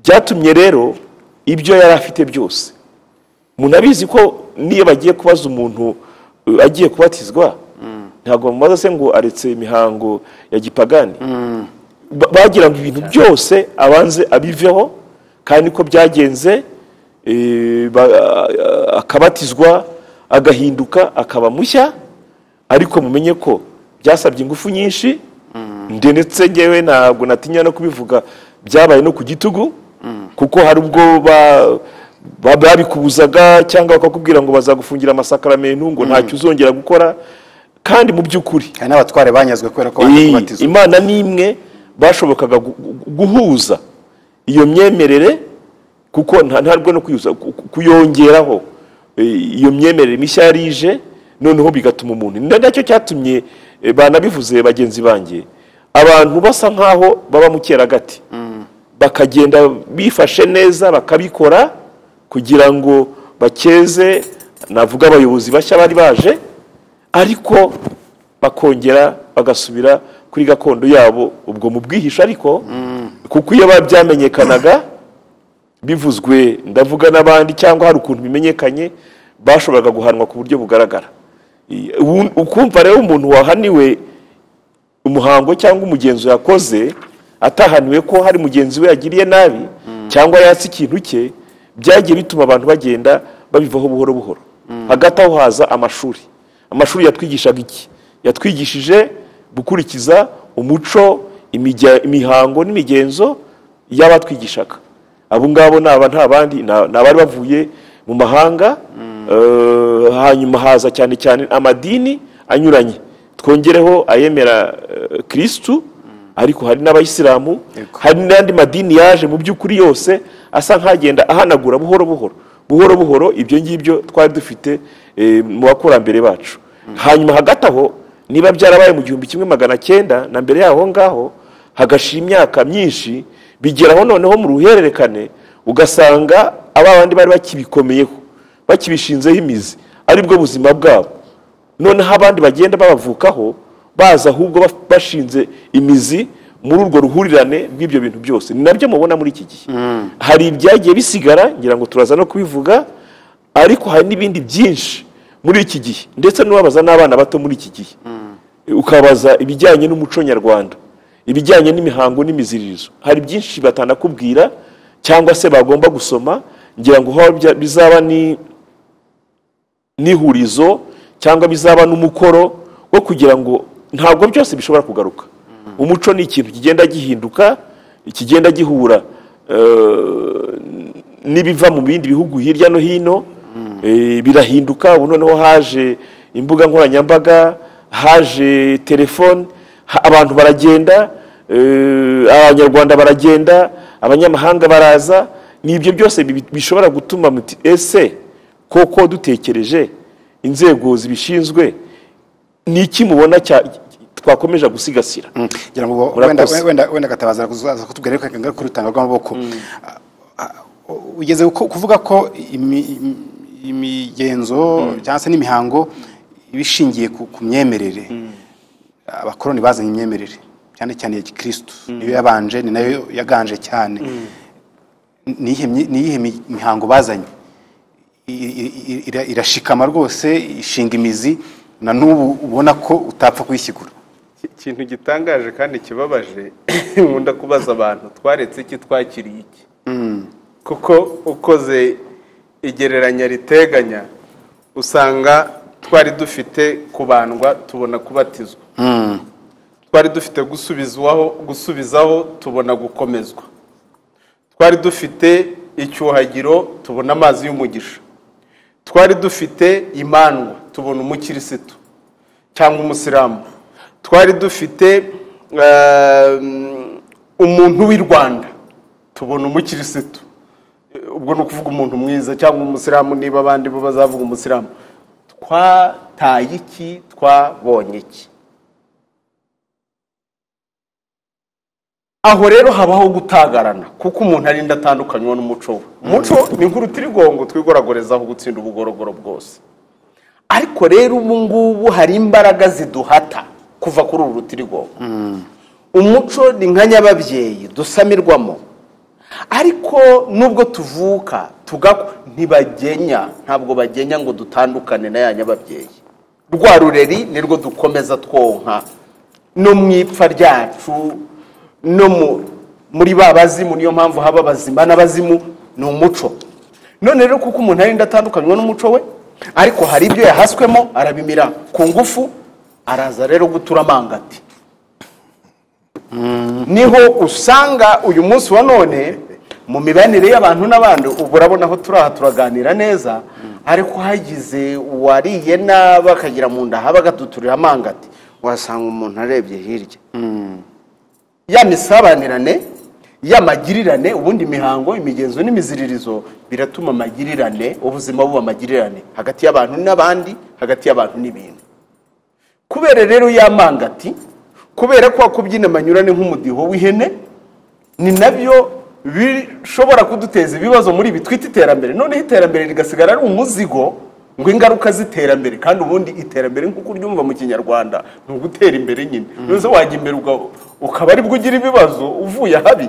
byatumye rero ibyo yari afite byose munabizi ko niyo bagiye kubaza umuntu uh, agiye kubatizwa ntabwo bamubaza se ngo aretse imihango ya gipagani Ba- bagira ngo ibintu byose abanze abiveho kandi ko byagenze eh, ba- ah, akabatizwa agahinduka akaba mushya ariko mumenye ko byasabye ingufu nyinshi ndetse ngewe ntabwo natinya no kubivuga byabaye no ku gitugu kuko hari ubwo ba- ba- babikubuzaga cyangwa bakakubwira ngo bazagufungira amasakaramentu ngo ntacyo uzongera gukora kandi mu by'ukuri hari n'abatware banyazwe kubera ko Iyi, baje kubatizwa imana n'imwe bashobokaga gu- gu- guhuza iyo myemerere kuko nta ntarwe no kuyuza- ku- ku- kuyongeraho eh, iyo myemerere mishya yari ije noneho bigatuma umuntu ni nacyo cyatumye eh, banabivuze bagenzi banjye abantu basa nk'aho baba mu cyeragati bakagenda bifashe neza bakabikora kugira ngo bakeze navuga abayobozi bashya bari baje ariko bakongera bagasubira kuri gakondo yabo ubwo mu bwihisho ariko kuko iyo babyamenyekanaga bivuzwe ndavuga n'abandi cyangwa hari ukuntu bimenyekanye bashoboraga guhanwa ku buryo bugaragara I- ubu- ukumva rero umuntu wahaniwe umuhango cyangwa umugenzo yakoze atahaniwe ko hari mugenzi we yagiriye nabi cyangwa yatse ikintu cye byagiye bituma abantu bagenda babivaho buhoro buhoro hagati aho haza amashuri amashuri yatwigishaga iki yatwigishije gukurikiza umuco imijya- imihango n'imigenzo y'abatwigishaga abo ngabo ni aba nta bandi ni- ni abari bavuye mu mahanga eh, hanyuma haza cyane cyane amadini anyuranye twongereho ayemera eh, kirisitu ariko hari n'abayisilamu hari n'andi madini yaje mu by'ukuri yose asa nk'agenda ahanagura buhoro buhoro buhoro buhoro ibyo ngibyo twari dufite eh, mu bakurambere bacu hanyuma hagati aho niba byarabaye mu gihumbi kimwe magana cyenda na mbere yaho ngaho hagashira imyaka myinshi bigeraho noneho mu ruhererekane ugasanga aba bandi bari bakibikomeyeho bakibishinzeho imizi aribwo buzima bwabo noneho abandi bagenda babavukaho baza ahubwo baf- bashinze imizi muri urwo ruhurirane rw'ibyo bintu byose ni nabyo mubona muri iki gihe hari ibyagiye bisigara ngira ngo turaza no kubivuga ariko hari n'ibindi byinshi muri iki gihe ndetse n'ubabaza n'abana bato muri iki gihe ukabaza ibijyanye n'umuco nyarwanda ibijyanye n'imihango n'imiziririzo hari byinshi batanakubwira cyangwa se bagomba gusoma ngira ngo haba bya- bizaba ni n'ihurizo cyangwa bizaba n'umukoro wo kugira ngo ntabwo byose bishobora kugaruka umuco ni ikintu kigenda gihinduka kigenda gihura eh, n'ibiva mu bindi bihugu hirya no hino eh, birahinduka ubu noneho haje imbuga nkoranyambaga haje telefone ha- abantu baragenda eh, abanyarwanda baragenda abanyamahanga baraza ni ibyo byose bi- bishobora gutuma muti ese koko dutekereje inzego zibishinzwe ni iki mubona cya- twakomeje gusigasira ngira ngo bo- wenda Murakoze. wenda wenda gatabaza kuzaza kutubwira ariko ingaruka urutanga rw'amaboko Ah, ah, ugeze ku- kuvuga ko imi- imi- imigenzo cyangwa se n'imihango ibishingiye ku ku myemerere abakoroni bazanye imyemerere cyane cyane ya gikirisitu niyo yabanje ni nayo yaganje cyane ni iyihe myi- ni iyihe mi- mihango bazanye I- i- i- ira- irashikama rwose ishinga imizi na n'ubu ubona ko utapfa kuyishyigura ikintu gitangaje kandi kibabaje nkunda kubaza abantu twaretse iki twakiriye iki kuko ukoze igereranya riteganya usanga twari dufite kubandwa tubona kubatizwa twari dufite gusubizwaho gusubizaho tubona gukomezwa twari dufite icyuhagiro tubona amazi y'umugisha twari dufite imandwa tubona umukirisitu cyangwa umusilamu twari dufite eh, umuntu w'i rwanda tubona umukirisitu Eh, ubwo ni ukuvuga umuntu mwiza cyangwa umusilamu niba abandi bo bazavuga umusilamu twataye iki twabonye iki aho rero habaho gutagarana kuko umuntu arinda atandukanywa n'umuco we umuco ni nk'urutirigongo twigoragorezaho gutsinda ubugorogoro bwose ariko rero ubu ngubu hari imbaraga ziduhata kuva kuri uru rutirigongo umuco ni nka nyababyeyi dusamirwamo ariko nubwo tuvuka tugakwa ntibagenya ntabwo bagenya ngo dutandukane na ya nyababyeyi rwa rureri nirwo dukomeza twonka no mu ipfa ryacu no mu- muri ba bazimu niyo mpamvu haba abazima n'abazimu ni umuco none rero kuko umuntu arinda atandukanywa n'umuco we ariko hari ibyo yahaswemo arabimira ku ngufu araza rero gutura amangati niho usanga uyu munsi wa none mu mibanire y'abantu n'abandi ubu urabona aho turi aha turaganira neza ariko hagize uwariye nabi akagira mu nda haba agaduturira amangati wasanga umuntu arebye hirya ya misabanirane y'amagirirane ubundi imihango imigenzo n'imiziririzo biratuma amagirirane ubuzima buba amagirirane hagati y'abantu n'abandi hagati y'abantu n'ibintu kubera rero ya mangati kubera ko kubyina amanyurane nk'umudiho w'ihene ni nabyo bishobora kuduteza ibibazo muri ibi twita iterambere noneho iterambere rigasigara ari umuzigo ngo ingaruka z'iterambere kandi ubundi iterambere nk'uko uryumva mu kinyarwanda ni ugutera imbere nyine nuza wajya imbere uga- ukaba aribwo ugira ibibazo uvuye ahabi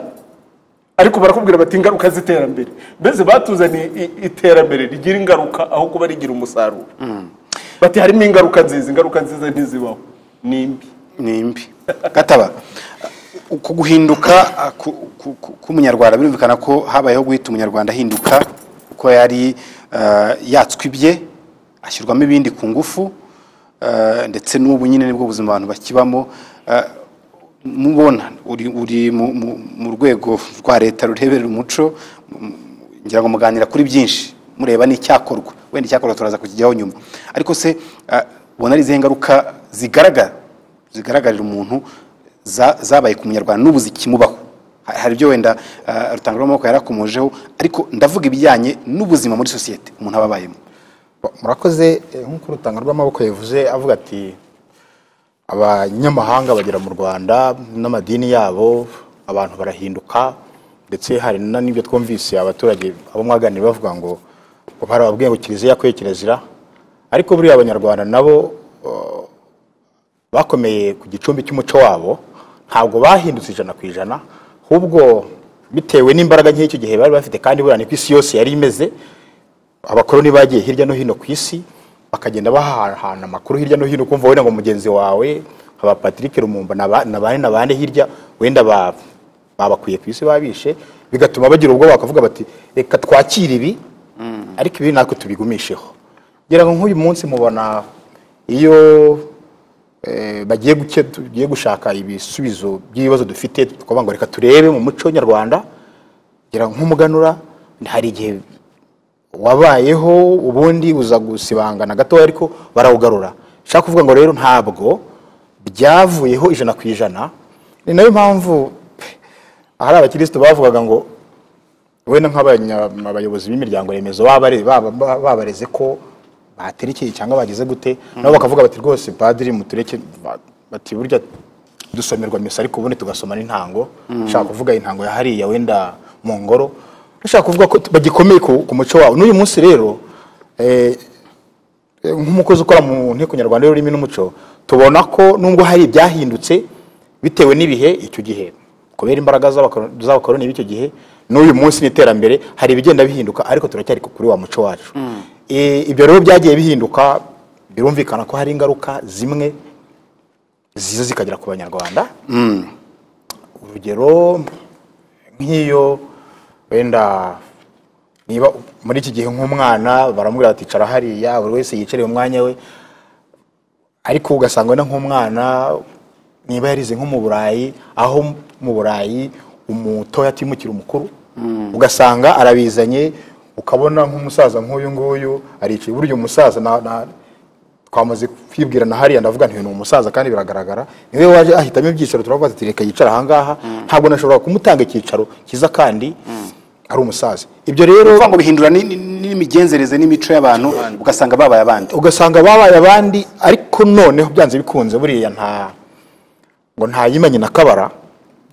ariko barakubwira bati ingaruka z'iterambere mbese batuzaniye i- iterambere rigira ingaruka aho kuba rigira umusaruro bati harimo ingaruka nziza ingaruka nziza ntizibaho ni imbi ni imbi gataba uku guhinduka ah, ku- ku- ku- k'umunyarwanda birumvikana ko habayeho guhita umunyarwanda ahinduka ko yari ah, yatswe ibye ashyirwamo ibindi ku ngufu ah, ndetse n'ubu nyine nibwo buzima abantu bakibamo Ah, mubona uri uri mu- mu- mu rwego rwa leta rureberera umuco ngira ngo muganira kuri byinshi mureba n'icyakorwa wenda icyakorwa turaza kukijyaho nyuma ariko se ah, ubona ari izihe ngaruka zigaragara zigaragarira umuntu za- zabaye ku munyarwanda n'ubu zikimubaho Ha- hari ibyo wenda ah, rutanga rw'amaboko yarakomojeho ariko ndavuga ibijyanye n'ubuzima muri sosiyete umuntu aba abayemo murakoze eh, nk'uko urutanga rw'amaboko yavuze avuga ati abanyamahanga bagera mu rwanda n'amadini yabo abantu barahinduka ndetse hari na n'ibyo twumvise abaturage abo mwaganiriye bavuga ngo ngo barababwiye ngo kiliziya kwe kirazira ariko buriya abanyarwanda nabo eh, bakomeye ku gicumbi cy'umuco wabo ntabwo bahindutse ijana ku ijana ahubwo bitewe n'imbaraga nke icyo gihe bari bafite kandi buriya niko isi yose yari imeze abakoroni bagiye hirya no hino ku isi bakagenda bahahana amakuru hirya no hino kumva wenda ngo mugenzi wawe aba Patrick Lumumba na ba- na bane na bane hirya wenda ba- babakwiye ku isi babishe bigatuma bagira ubwoba bakavuga bati reka twakire ibi ariko ibi natwe tubigumisheho ngira ngo nk'uyu munsi mubona iyo eh, bagiye guke- tugiye gushaka ibisubizo by'ibibazo dufite tukavuga ngo reka turebe mu muco nyarwanda ngira ngo nk'umuganura hari igihe wabayeho ubundi uza gusibangana gatoya ariko barawugarura nshaka kuvuga ngo rero ntabwo byavuyeho ijana ku ijana ni nayo mpamvu ahari abakirisitu bavugaga ngo wenda nk'abayobozi b'imiryango remezo babare- baba- baba- babareze ko baterekeye cyangwa bagize gute nabo bakavuga bati rwose padiri mutureke ba- bati burya dusomerwa misa ariko ubundi tugasoma n'intango ushaka kuvuga intango ya hariya wenda mu ngoro ushaka kuvuga ko tu- bagikomeye ku ku muco wawe n'uyu munsi rero eh, eh, nk'umukozi ukora mu nteko nyarwanda y'ururimi n'umuco tubona ko nubwo hari ibyahindutse bitewe n'ibihe icyo gihe kubera imbaraga z'abakoro- z'abakoroni b'icyo gihe n'uyu munsi n'iterambere hari ibigenda bihinduka ariko turacyari kuri wa muco wacu Eh, ibyo rero byagiye bihinduka birumvikana ko hari ingaruka zimwe ziza zikagera ku banyarwanda urugero nk'iyo wenda niba muri iki gihe nk'umwana baramubwira bati icara hariya buri wese yicariye umwanya we ariko ugasanga wenda nk'umwana niba yarize nko mu burayi aho mu burayi umutoya atimukira umukuru ugasanga arabizanye ukabona nk'umusaza nk'uyu nguyu aricaye burya umusaza na, na, twamaze kwibwirana hariya ndavuga nti uyu ni umusaza kandi biragaragara niwe waje ahitamo ibyicaro turavuga ati reka yicara ahangaha ntabwo nashobora kumutanga icyicaro cyiza kandi ari umusaza ibyo rero kuvuga ngo bihindura ni- ni- n'imigenzereze n'imico y'abantu ugasanga babaye abandi ugasanga babaye abandi ariko noneho byanze bikunze buriya nta ngo ntayimanye na kabara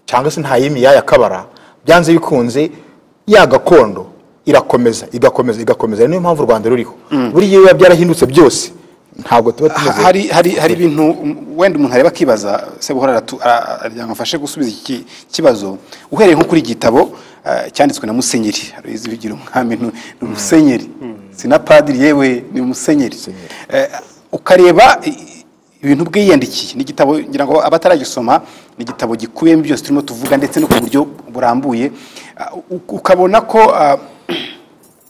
cyangwa se ntayimiyaya kabara byanze bikunze ya gakondo irakomeza igakomeza igakomeza niyo mpamvu u rwanda ruriho buriya iyo biba byarahindutse byose ntabwo tuba tumeze hari hari hari ibintu um, wenda umuntu areba akibaza se buhora aratu- a- a- yamufashe gusubiza iki kibazo uhereye nko kuri igitabo ah, cyanditswe na musenyeri ruyizi bigira umwami ni ni umusenyeri si na padiri yewe ni umusenyeri Eh, ukareba i- i- ibintu bwe yiyandikiye ni igitabo ngira ngo abataragisoma ni igitabo gikubiyemo byose turimo tuvuga ndetse no ku buryo burambuye Ah, u- ukabona ko ah,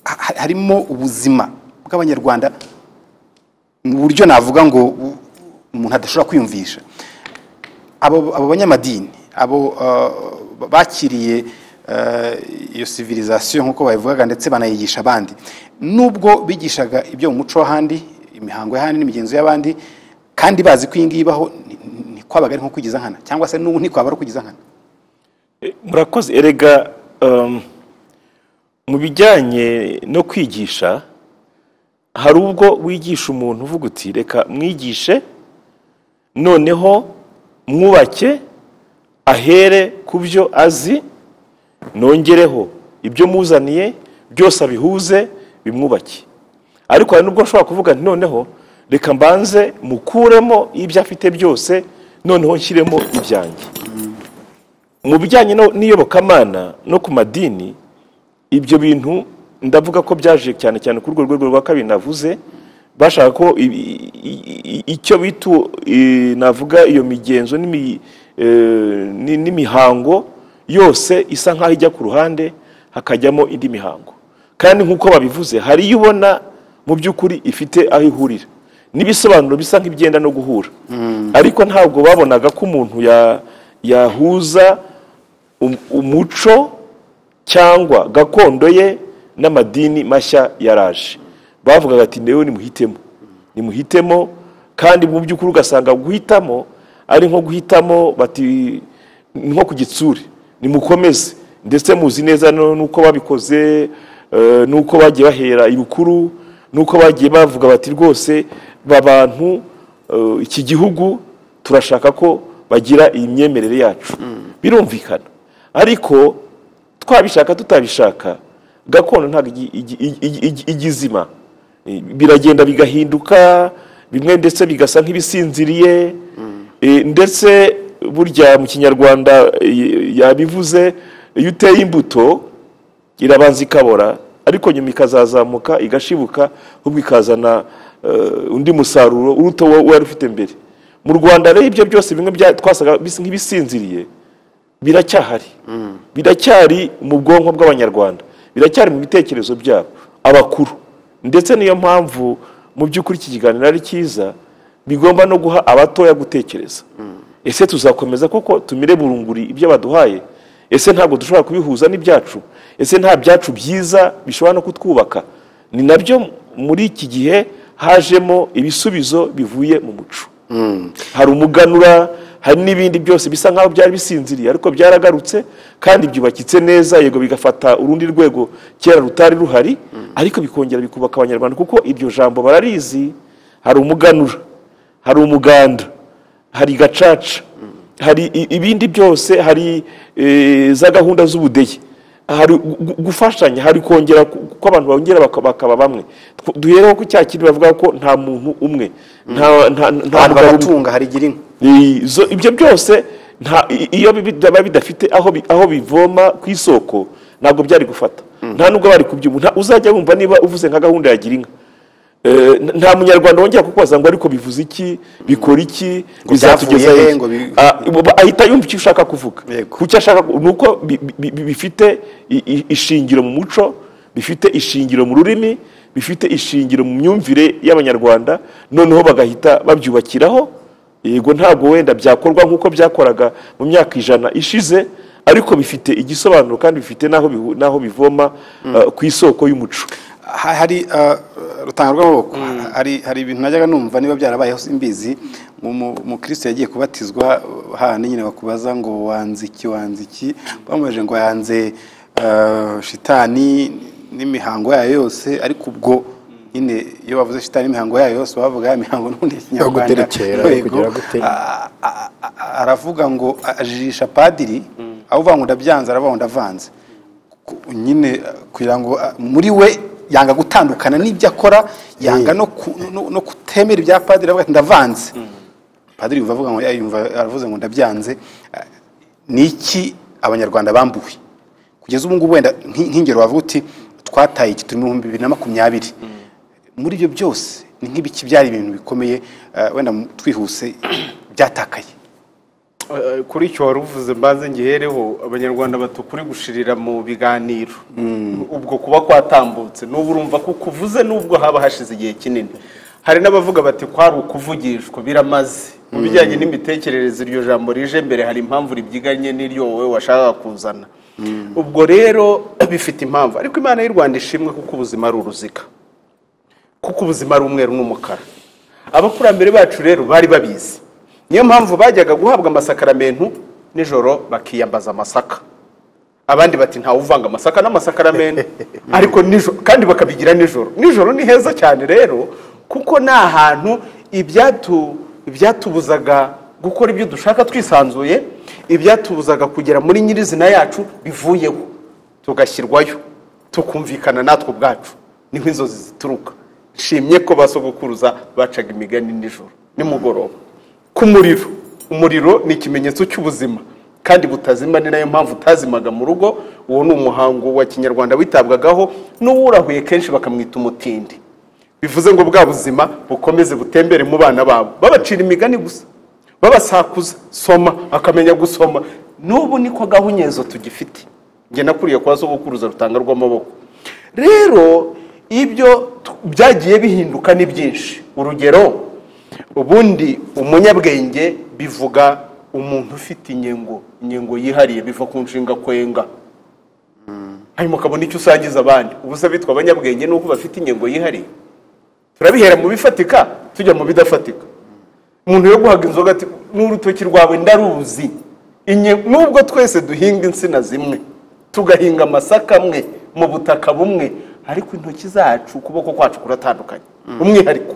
ha- harimo ubuzima bw'abanyarwanda mu buryo navuga ngo u- umuntu adashobora kwiyumvisha abo abo banyamadini abo uh, bakiriye uh, iyo civilisation nk'uko babivugaga ndetse banayigisha abandi nubwo bigishaga ibyo mu muco w'ahandi imihango y'ahandi n'imigenzo y'abandi kandi bazi ko iyi ngiyi ibaho ni- ni- ntikwabaga ari nko kwigiza nkana cyangwa se n'ubu ntikwaba ari ukwigiza nkana E, murakoze erega um, mu bijyanye no kwigisha hari ubwo wigisha umuntu uvuga uti reka mwigishe noneho mwubake ahere ku byo azi nongereho ibyo muzaniye byose abihuze bimwubake ariko hari n'ubwo nshobora kuvuga nti noneho reka mbanze mukuremo ibyo afite byose noneho nshyiremo ibyanjye mu bijyanye no- n'iyobokamana no ku madini ibyo bintu ndavuga ko byaje cyane cyane kuri urwo rwego rwa kabiri navuze bashaka ko ibi- i- i- i- icyo bitu i- navuga iyo migenzo n'imi- eh, ni- n'imihango yose isa nk'aho ijya ku ruhande hakajyamo indi mihango kandi nk'uko babivuze hari iyo ubona mu by'ukuri ifite aho ihurira n'ibisobanuro bisa nk'ibyenda no guhura ariko ntabwo babonaga ko umuntu ya- yahuza um- umuco cyangwa gakondo ye n'amadini mashya yaraje bavugaga ati ndewe nimuhitemo nimuhitemo kandi mu by'ukuri ugasanga guhitamo ari nko guhitamo bati ni nko ku gitsure nimukomeze ndetse muzi neza no- n'uko babikoze eh, n'uko bagiye bahera ibukuru n'uko bagiye bavuga bati rwose ba bantu eh, iki gihugu turashaka ko bagira iyi myemerere yacu birumvikana ariko twabishaka tutabishaka gakondo ntabwo igi- igi- igi- igi- igi- igizima Eh, biragenda bigahinduka bimwe ndetse bigasa nk'ibisinziriye Eh, ndetse burya mu kinyarwanda eh, yabivuze iyo uteye imbuto irabanza ikabora ariko nyuma ikazazamuka igashibuka ahubwo ikazana eh, undi musaruro uruta uwo wari ufite mbere mu rwanda rero ibyo byose bimwe bya- twasaga bisa nk'ibisinziriye biracyahari biracyari mu bwonko bw'abanyarwanda biracyari mu bitekerezo byabo abakuru ndetse niyo mpamvu mu by'ukuri iki kiganiro ari cyiza bigomba no guha abatoya gutekereza ese tuzakomeza koko tumire burunguri ibyo baduhaye ese ntabwo dushobora kubihuza n'ibyacu ese nta byacu byiza bishobora no kutwubaka ni nabyo muri iki gihe hajemo ibisubizo bivuye mu muco hari umuganura hari n'ibindi byose bisa nk'aho byari bisinziriye ariko byaragarutse kandi byubakitse neza yego bigafata urundi rwego kera rutari ruhari ariko bikongera bikubaka abanyarwanda kuko iryo jambo bararizi hari umuganura hari umuganda hari gacaca hari i- ibindi byose hari eh, za gahunda z'ubudehe hari gu- gu- gufashanya hari kongera ku- ko abantu bongera baka- bakaba bamwe Tw- duhereho ku cya kintu bavuga ko nta muntu umwe nta- nta- abantu nta mugabo umwe. baratunga harigira inka Izo- ibyo byose nta- i- iyo bibi- biba bidafite aho bi- aho bivoma ku isoko ntabwo byari gufata nta nubwo bari kubyumva Nta- uzajya wumva niba uvuze nka gahunda ya girinka Eh, n- nta munyarwanda wongera kukubaza ngo ariko bivuze iki bikora iki bizatugeza byavuye he, hehe?" ngo bi- Ah, ubu ahita yumva icyo ushaka kuvuga Yego. ku cyo ashaka ku- ni uko bi- bi- bi- bifite i- i- ishingiro mu muco bifite ishingiro mu rurimi bifite ishingiro mu myumvire y'abanyarwanda noneho bagahita babyubakiraho yego ntabwo wenda byakorwa nk'uko byakoraga mu myaka ijana ishize ariko bifite igisobanuro kandi bifite n'aho bihu- n'aho bivoma ah, ku isoko y'umuco Ha- hari ah, rutanga rw'amaboko hari hari ibintu najyaga numva niba byarabayeho simbizi mu- mu- umukristo yagiye kubatizwa hahandi nyine bakubaza ngo wanze iki wanze iki bamubajije ngo yanze ah, shitani n'imihango yayo yose ariko ubwo nyine iyo bavuze shitani n'imihango yayo yose bavuga ya mihango n'ubundi ya kinyarwanda guterekera, Yego. kugira gute. A- a- a- aravuga ngo ajijisha padiri avuga ngo ndabyanze aravuga ngo ndavanze ku- nyine uh, kugira ngo uh, muri we yanga gutandukana n'ibyo akora yanga no ku- no- no kutemera ibya padiri avuga ati ndavanze padiri yumva avuga ngo "Ya, yumva aravuze ngo ndabyanze Uh, ni iki abanyarwanda bambuwe kugeza ubu ngubu wenda nk- nk'ingero wavuga uti twataye iki turi mu bihumbi bibiri na makumyabiri muri ibyo byose ni nk'ibiki byari ibintu bikomeye uh, wenda mu- twihuse byatakaye Eh, kuri icyo wari uvuze mbanze ngihereho abanyarwanda batukuri gushirira mu biganiro ubwo kuba kwatambutse n'ubu urumva ko kuvuze n'ubwo haba hashize igihe kinini hari n'abavuga bati kwari ukuvugishwa biramaze mu bijyanye n'imitekerereze iryo jambo rije mbere hari impamvu ribyiganye n'iryo wowe washakaga kuzana ubwo rero bifite impamvu ariko imana y'u rwanda ishimwe kuko ubuzima ari uruziga kuko ubuzima ari umweru n'umukara abakurambere bacu rero bari babizi niyo mpamvu bajyaga guhabwa amasakaramentu nijoro bakiyambaza amasaka abandi bati ntawe uvanga amasaka n'amasakaramentu ariko nijoro kandi bakabigira nijoro nijoro ni heza cyane rero kuko ni ahantu ibyatu ibyatubuzaga gukora ibyo dushaka twisanzuye ibyatubuzaga kugera muri nyirizina yacu bivuyeho tugashyirwayo tukumvikana natwe ubwacu niho inzozi zituruka nshimye ko basogokuruza bacaga imigani nijoro nimugoroba ku muriro umuriro ni ikimenyetso cy'ubuzima kandi butazima ni nayo mpamvu utazimaga mu rugo uwo ni umuhango wa kinyarwanda witabwagaho n'uwurahuye kenshi bakamwita umutindi bivuze ngo bwa buzima bukomeze butembere mu bana babo babacira imigani gusa babasakuza soma akamenya gusoma n'ubu niko gahunyezo tugifite njye nakuriye kwa sogokuruza rutanga rw'amaboko rero ibyo tu- byagiye bihinduka ni byinshi urugero ubundi umunyabwenge bivuga umuntu ufite inyengo inyengo yihariye biva ku nshinga kwenga hanyuma ukabona icyo usangiza abandi ubu se abitwa abanyabwenge ni uko bafite inyengo yihariye turabihera mu bifatika tujya mu bidafatika umuntu yo guhaga inzoga ati n'urutoki rwawe ndaruzi Inye- nubwo twese duhinga insina zimwe tugahinga amasaka amwe mu butaka bumwe ariko intoki zacu ukuboko kwacu kuratandukanye umwihariko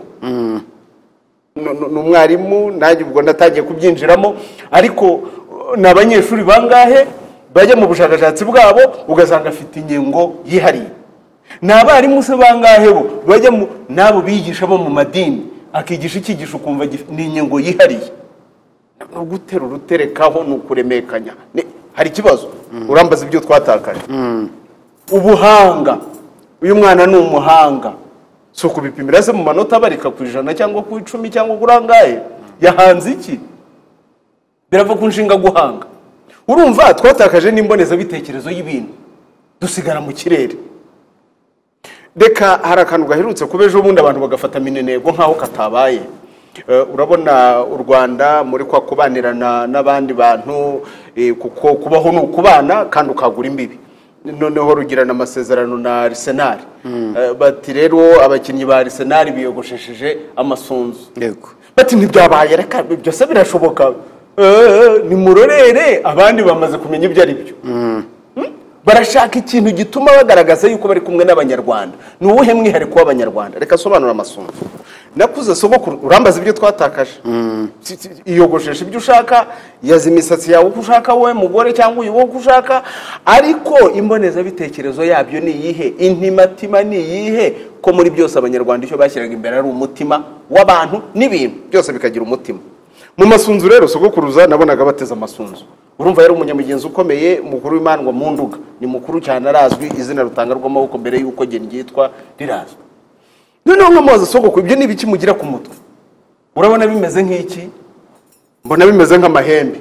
Nu- nu- ni umwarimu nanjye ubwo natangiye kubyinjiramo ariko uh, ni abanyeshuri bangahe bajya mu bushakashatsi bwabo ugasanga afite ingingo yihariye ni abarimu se bangahe bo bajya mu n'abo bigisha bo mu madini akigisha icyigisho ukumva gif- ni ingingo yihariye ni ugutera uruterekaho ni ukuremekanya Ni- hari ikibazo urambaza ibyo twatakaje ubuhanga uyu mwana ni umuhanga si ukubipimira se mu manota abarika ku ijana cyangwa ku icumi cyangwa kuri angahe yahanze iki birava ku nshinga guhanga urumva twatakaje n'imbonezabitekerezo y'ibintu dusigara mu kirere reka hari akantu gaherutse kuba ejo bundi abantu bagafata minenego nk'aho katabaye Eh, urabona u rwanda muri kwa kubanirana n'abandi bantu eh, kuko kubaho ni ukubana kandi ukagura imbibi noneho rugirana amasezerano na arisenali bati rero abakinnyi ba arisenali biyogoshesheje amasunzu yego bati ntibyabaye reka byose birashoboka Eh, nimurorere abandi bamaze kumenya ibyo ari byo barashaka ikintu gituma bagaragaza yuko bari kumwe n'abanyarwanda ni uwuhe mwihariko w'abanyarwanda reka asobanura amasunzu nakuze sogokuru urambaza ibyo twatakaje Si- si- iyogoshesha ibyo ushaka yaza imisatsi yawe uko ushaka wowe mugore cyangwa uyu wowe uko ushaka ariko imbonezabitekerezo yabyo ni iyihe intimatima ni iyihe ko muri byose abanyarwanda icyo bashyiraga imbere ari umutima w'abantu n'ibintu byose bikagira umutima mu masunzu rero sogokuruza nabonaga bateze amasunzu urumva yari umunyamugenzi ukomeye mukuru w'imandwa mu nduga ni mukuru cyane arazwi izina rutanga rw'amaboko mbere y'uko gen ryitwa rirazwi noneho nk'amazi sogokuru ibyo ni ibiki mugira ku mutwe urabona bimeze nk'iki mbona bimeze nk'amahembe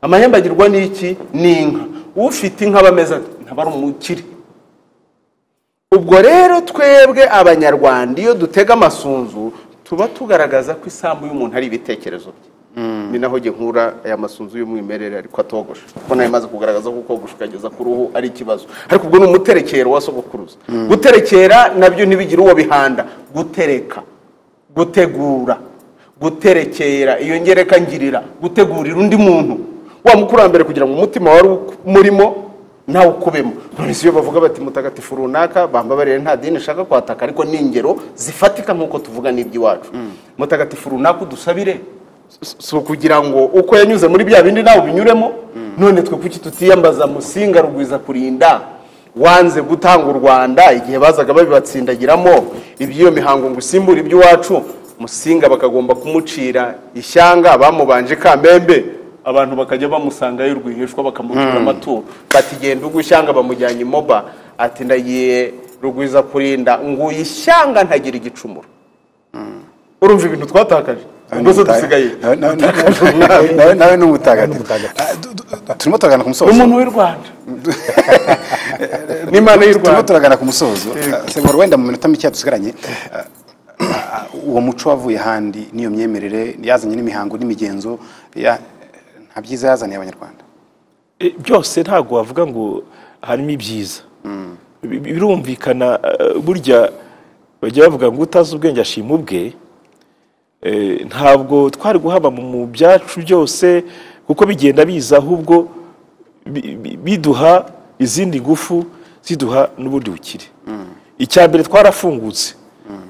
amahembe agirwa n'iki ni inka ufite inka aba ameze ate? ntaba ari umukire ubwo rero twebwe abanyarwanda iyo dutega amasunzu tuba tugaragaza ko isambu y'umuntu ari ibitekerezo bye ni naho jye nkura aya masunzu y'umwimerere ariko atogosha kuko nayo imaze kugaragaza ko kogosha ukageza ku ruhu ari ikibazo ariko ubwo ni umuterekero wa sogokuruza guterekera nabyo ntibigira uwo bihanda gutereka gutegura guterekera iyo ngereka ngirira gutegurira undi muntu wa mukurambere kugira ngo umutima wari uku- murimo nawe ukubemo none si iyo bavuga bati mutagatifu runaka bamba barere nta dini ishaka kwataka ariko ni ingero zifatika nk'uko tuvuga n'iby'iwacu mutagatifu runaka udusabire Si- si ukugira ngo uko yanyuze muri bya bindi nawe ubinyuremo none twe kuki tutiyambaza musinga rugwiza kurinda wanze gutanga u rwanda igihe bazaga babibatsindagiramo iby'iyo mihango ngo usimbure iby'iwacu musinga bakagomba kumucira ishyanga bamubanje kamembe abantu bakajya bamusangayo rwihishwa bakamutura amaturo bati genda ugwa ishyanga bamujyanye imoba ati ndagiye rugwiza kurinda nguye ishyanga ntagira igicumuro urumva ibintu twatakaje ubwo se dusigaye Nawe- nawe- dutakaje umwami nawe- nawe ni umutagatifu Ah, du- du- du- turimo turagana ku musozo umuntu w'i rwanda n'imana y'u turimo rwanda turagana ku musozo Ah, sebora wenda mu minota mike dusigaranye ah, ah, uwo muco wavuye ahandi n'iyo myemerere yazanye n'imihango n'imigenzo ya- nta byiza yazaniye abanyarwanda E, byose ntabwo wavuga ngo harimo ibyiza Bi- bi- birumvikana eh, burya bajya bavuga ngo utazi ubwenge ashima ubwe Eh, ntabwo twari guhaba mu- mu byacu byose kuko bigenda biza ahubwo bi- bi- biduha izindi ngufu ziduha n'ubundi bukire icya mbere twarafungutse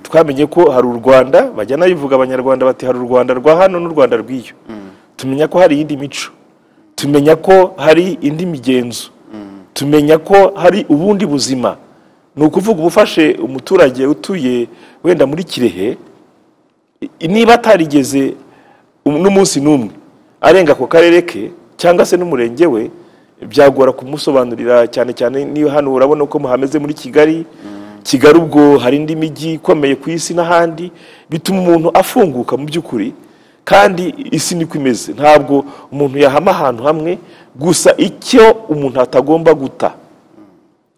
twamenye ko hari u rwanda bajyana bivuga abanyarwanda bati hari u rwanda rwa hano n'u rwanda rw'iyo tumenya ko hari iyindi mico tumenya ko hari indi migenzo tumenya ko hari ubundi buzima ni ukuvuga uba ufashe umuturage utuye wenda muri kirehe i- niba atarigeze um- n'umunsi n'umwe arenga ku karere ke cyangwa se n'umurenge we byagora kumusobanurira cyane cyane niyo hano urabona uko muhameze muri kigali kigali ubwo hari indi mijyi ikomeye ku isi n'ahandi bituma umuntu afunguka mu by'ukuri kandi isi niko imeze ntabwo umuntu yahama ahantu hamwe gusa icyo umuntu atagomba guta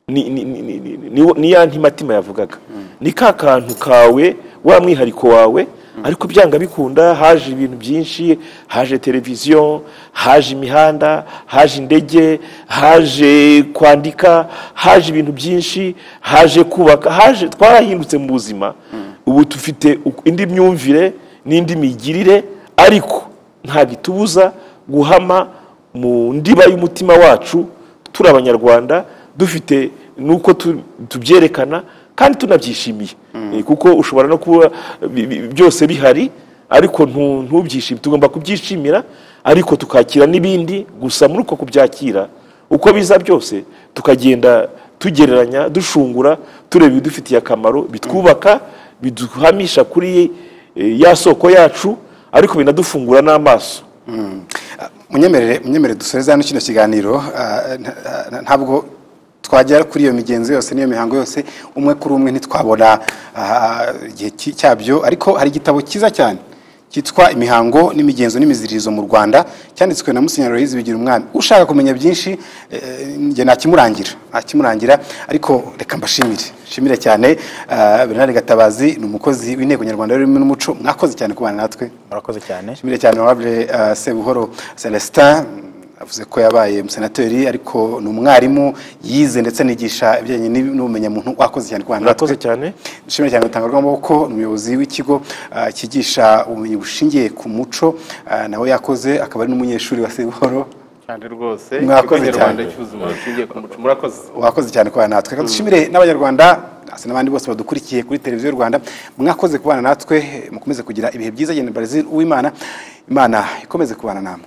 ni- ni- ni- ni- ni- ni- ni ya ntimatima yavugaga ni ka kantu kawe wa mwihariko wawe ariko byanga bikunda haje ibintu byinshi haje televiziyo haje imihanda haje indege haje kwandika haje ibintu byinshi haje kubaka haje twarahindutse mu buzima ubu dufite uku- indi myumvire n'indi migirire ariko nta gitubuza guhama mu ndiba y'umutima wacu turi abanyarwanda dufite nuko tu- tubyerekana kandi tunabyishimiye Eh, kuko ushobora no kuba bi- bi- byose bihari ariko ntu- ntubyishime tugomba kubyishimira ariko tukakira n'ibindi gusa muri uko kubyakira uko biza byose tukagenda tugereranya dushungura tureba ibidufitiye akamaro bitwubaka biduhamisha kuri eh, ya soko yacu ariko binadufungura n'amaso munyemerere munyemerere dusoreze hano kino kiganiro ah, nta- nta- ntabwo twagera kuri iyo migenzo yose n'iyo mihango yose umwe kuri umwe ntitwabona ah, igihe cy- cyabyo ariko hari igitabo cyiza cyane cyitwa imihango n'imigenzo n'imiziririzo mu rwanda cyanditswe na musenyeri aloyizi bigira umwami ushaka kumenya byinshi eh, njye nakimurangira nakimurangira ariko reka mbashimire nshimire cyane ah, bernard gatabazi ni umukozi w'inteko nyarwanda y'ururimi n'umuco mwakoze cyane kubana natwe murakoze cyane nshimire cyane honorable uh, sebuhoro celestin avuze ko yabaye umusenateri ariko ni umwarimu yize ndetse anigisha ibijyanye n'ib- n'ubumenyamuntu wakoze cyane kubana natwe. murakoze cyane nshimire cyane gutanga rw'amaboko ni umuyobozi w'ikigo uh, cyigisha ubumenyi bushingiye ku muco uh, nawe yakoze akaba ari n'umunyeshuri wa sebuhoro cyane rwose Mwakoze ikigo nyarwanda cyane. cy'ubuzima bushingiye ku muco murakoze wakoze cyane kubana natwe reka dushimire n'abanyarwanda hasi n'abandi bose badukurikiye kuri televiziyo y'u rwanda mwakoze kubana natwe mukomeze kugira ibihe byiza genda Brazil uwimana imana ikomeze kubana namwe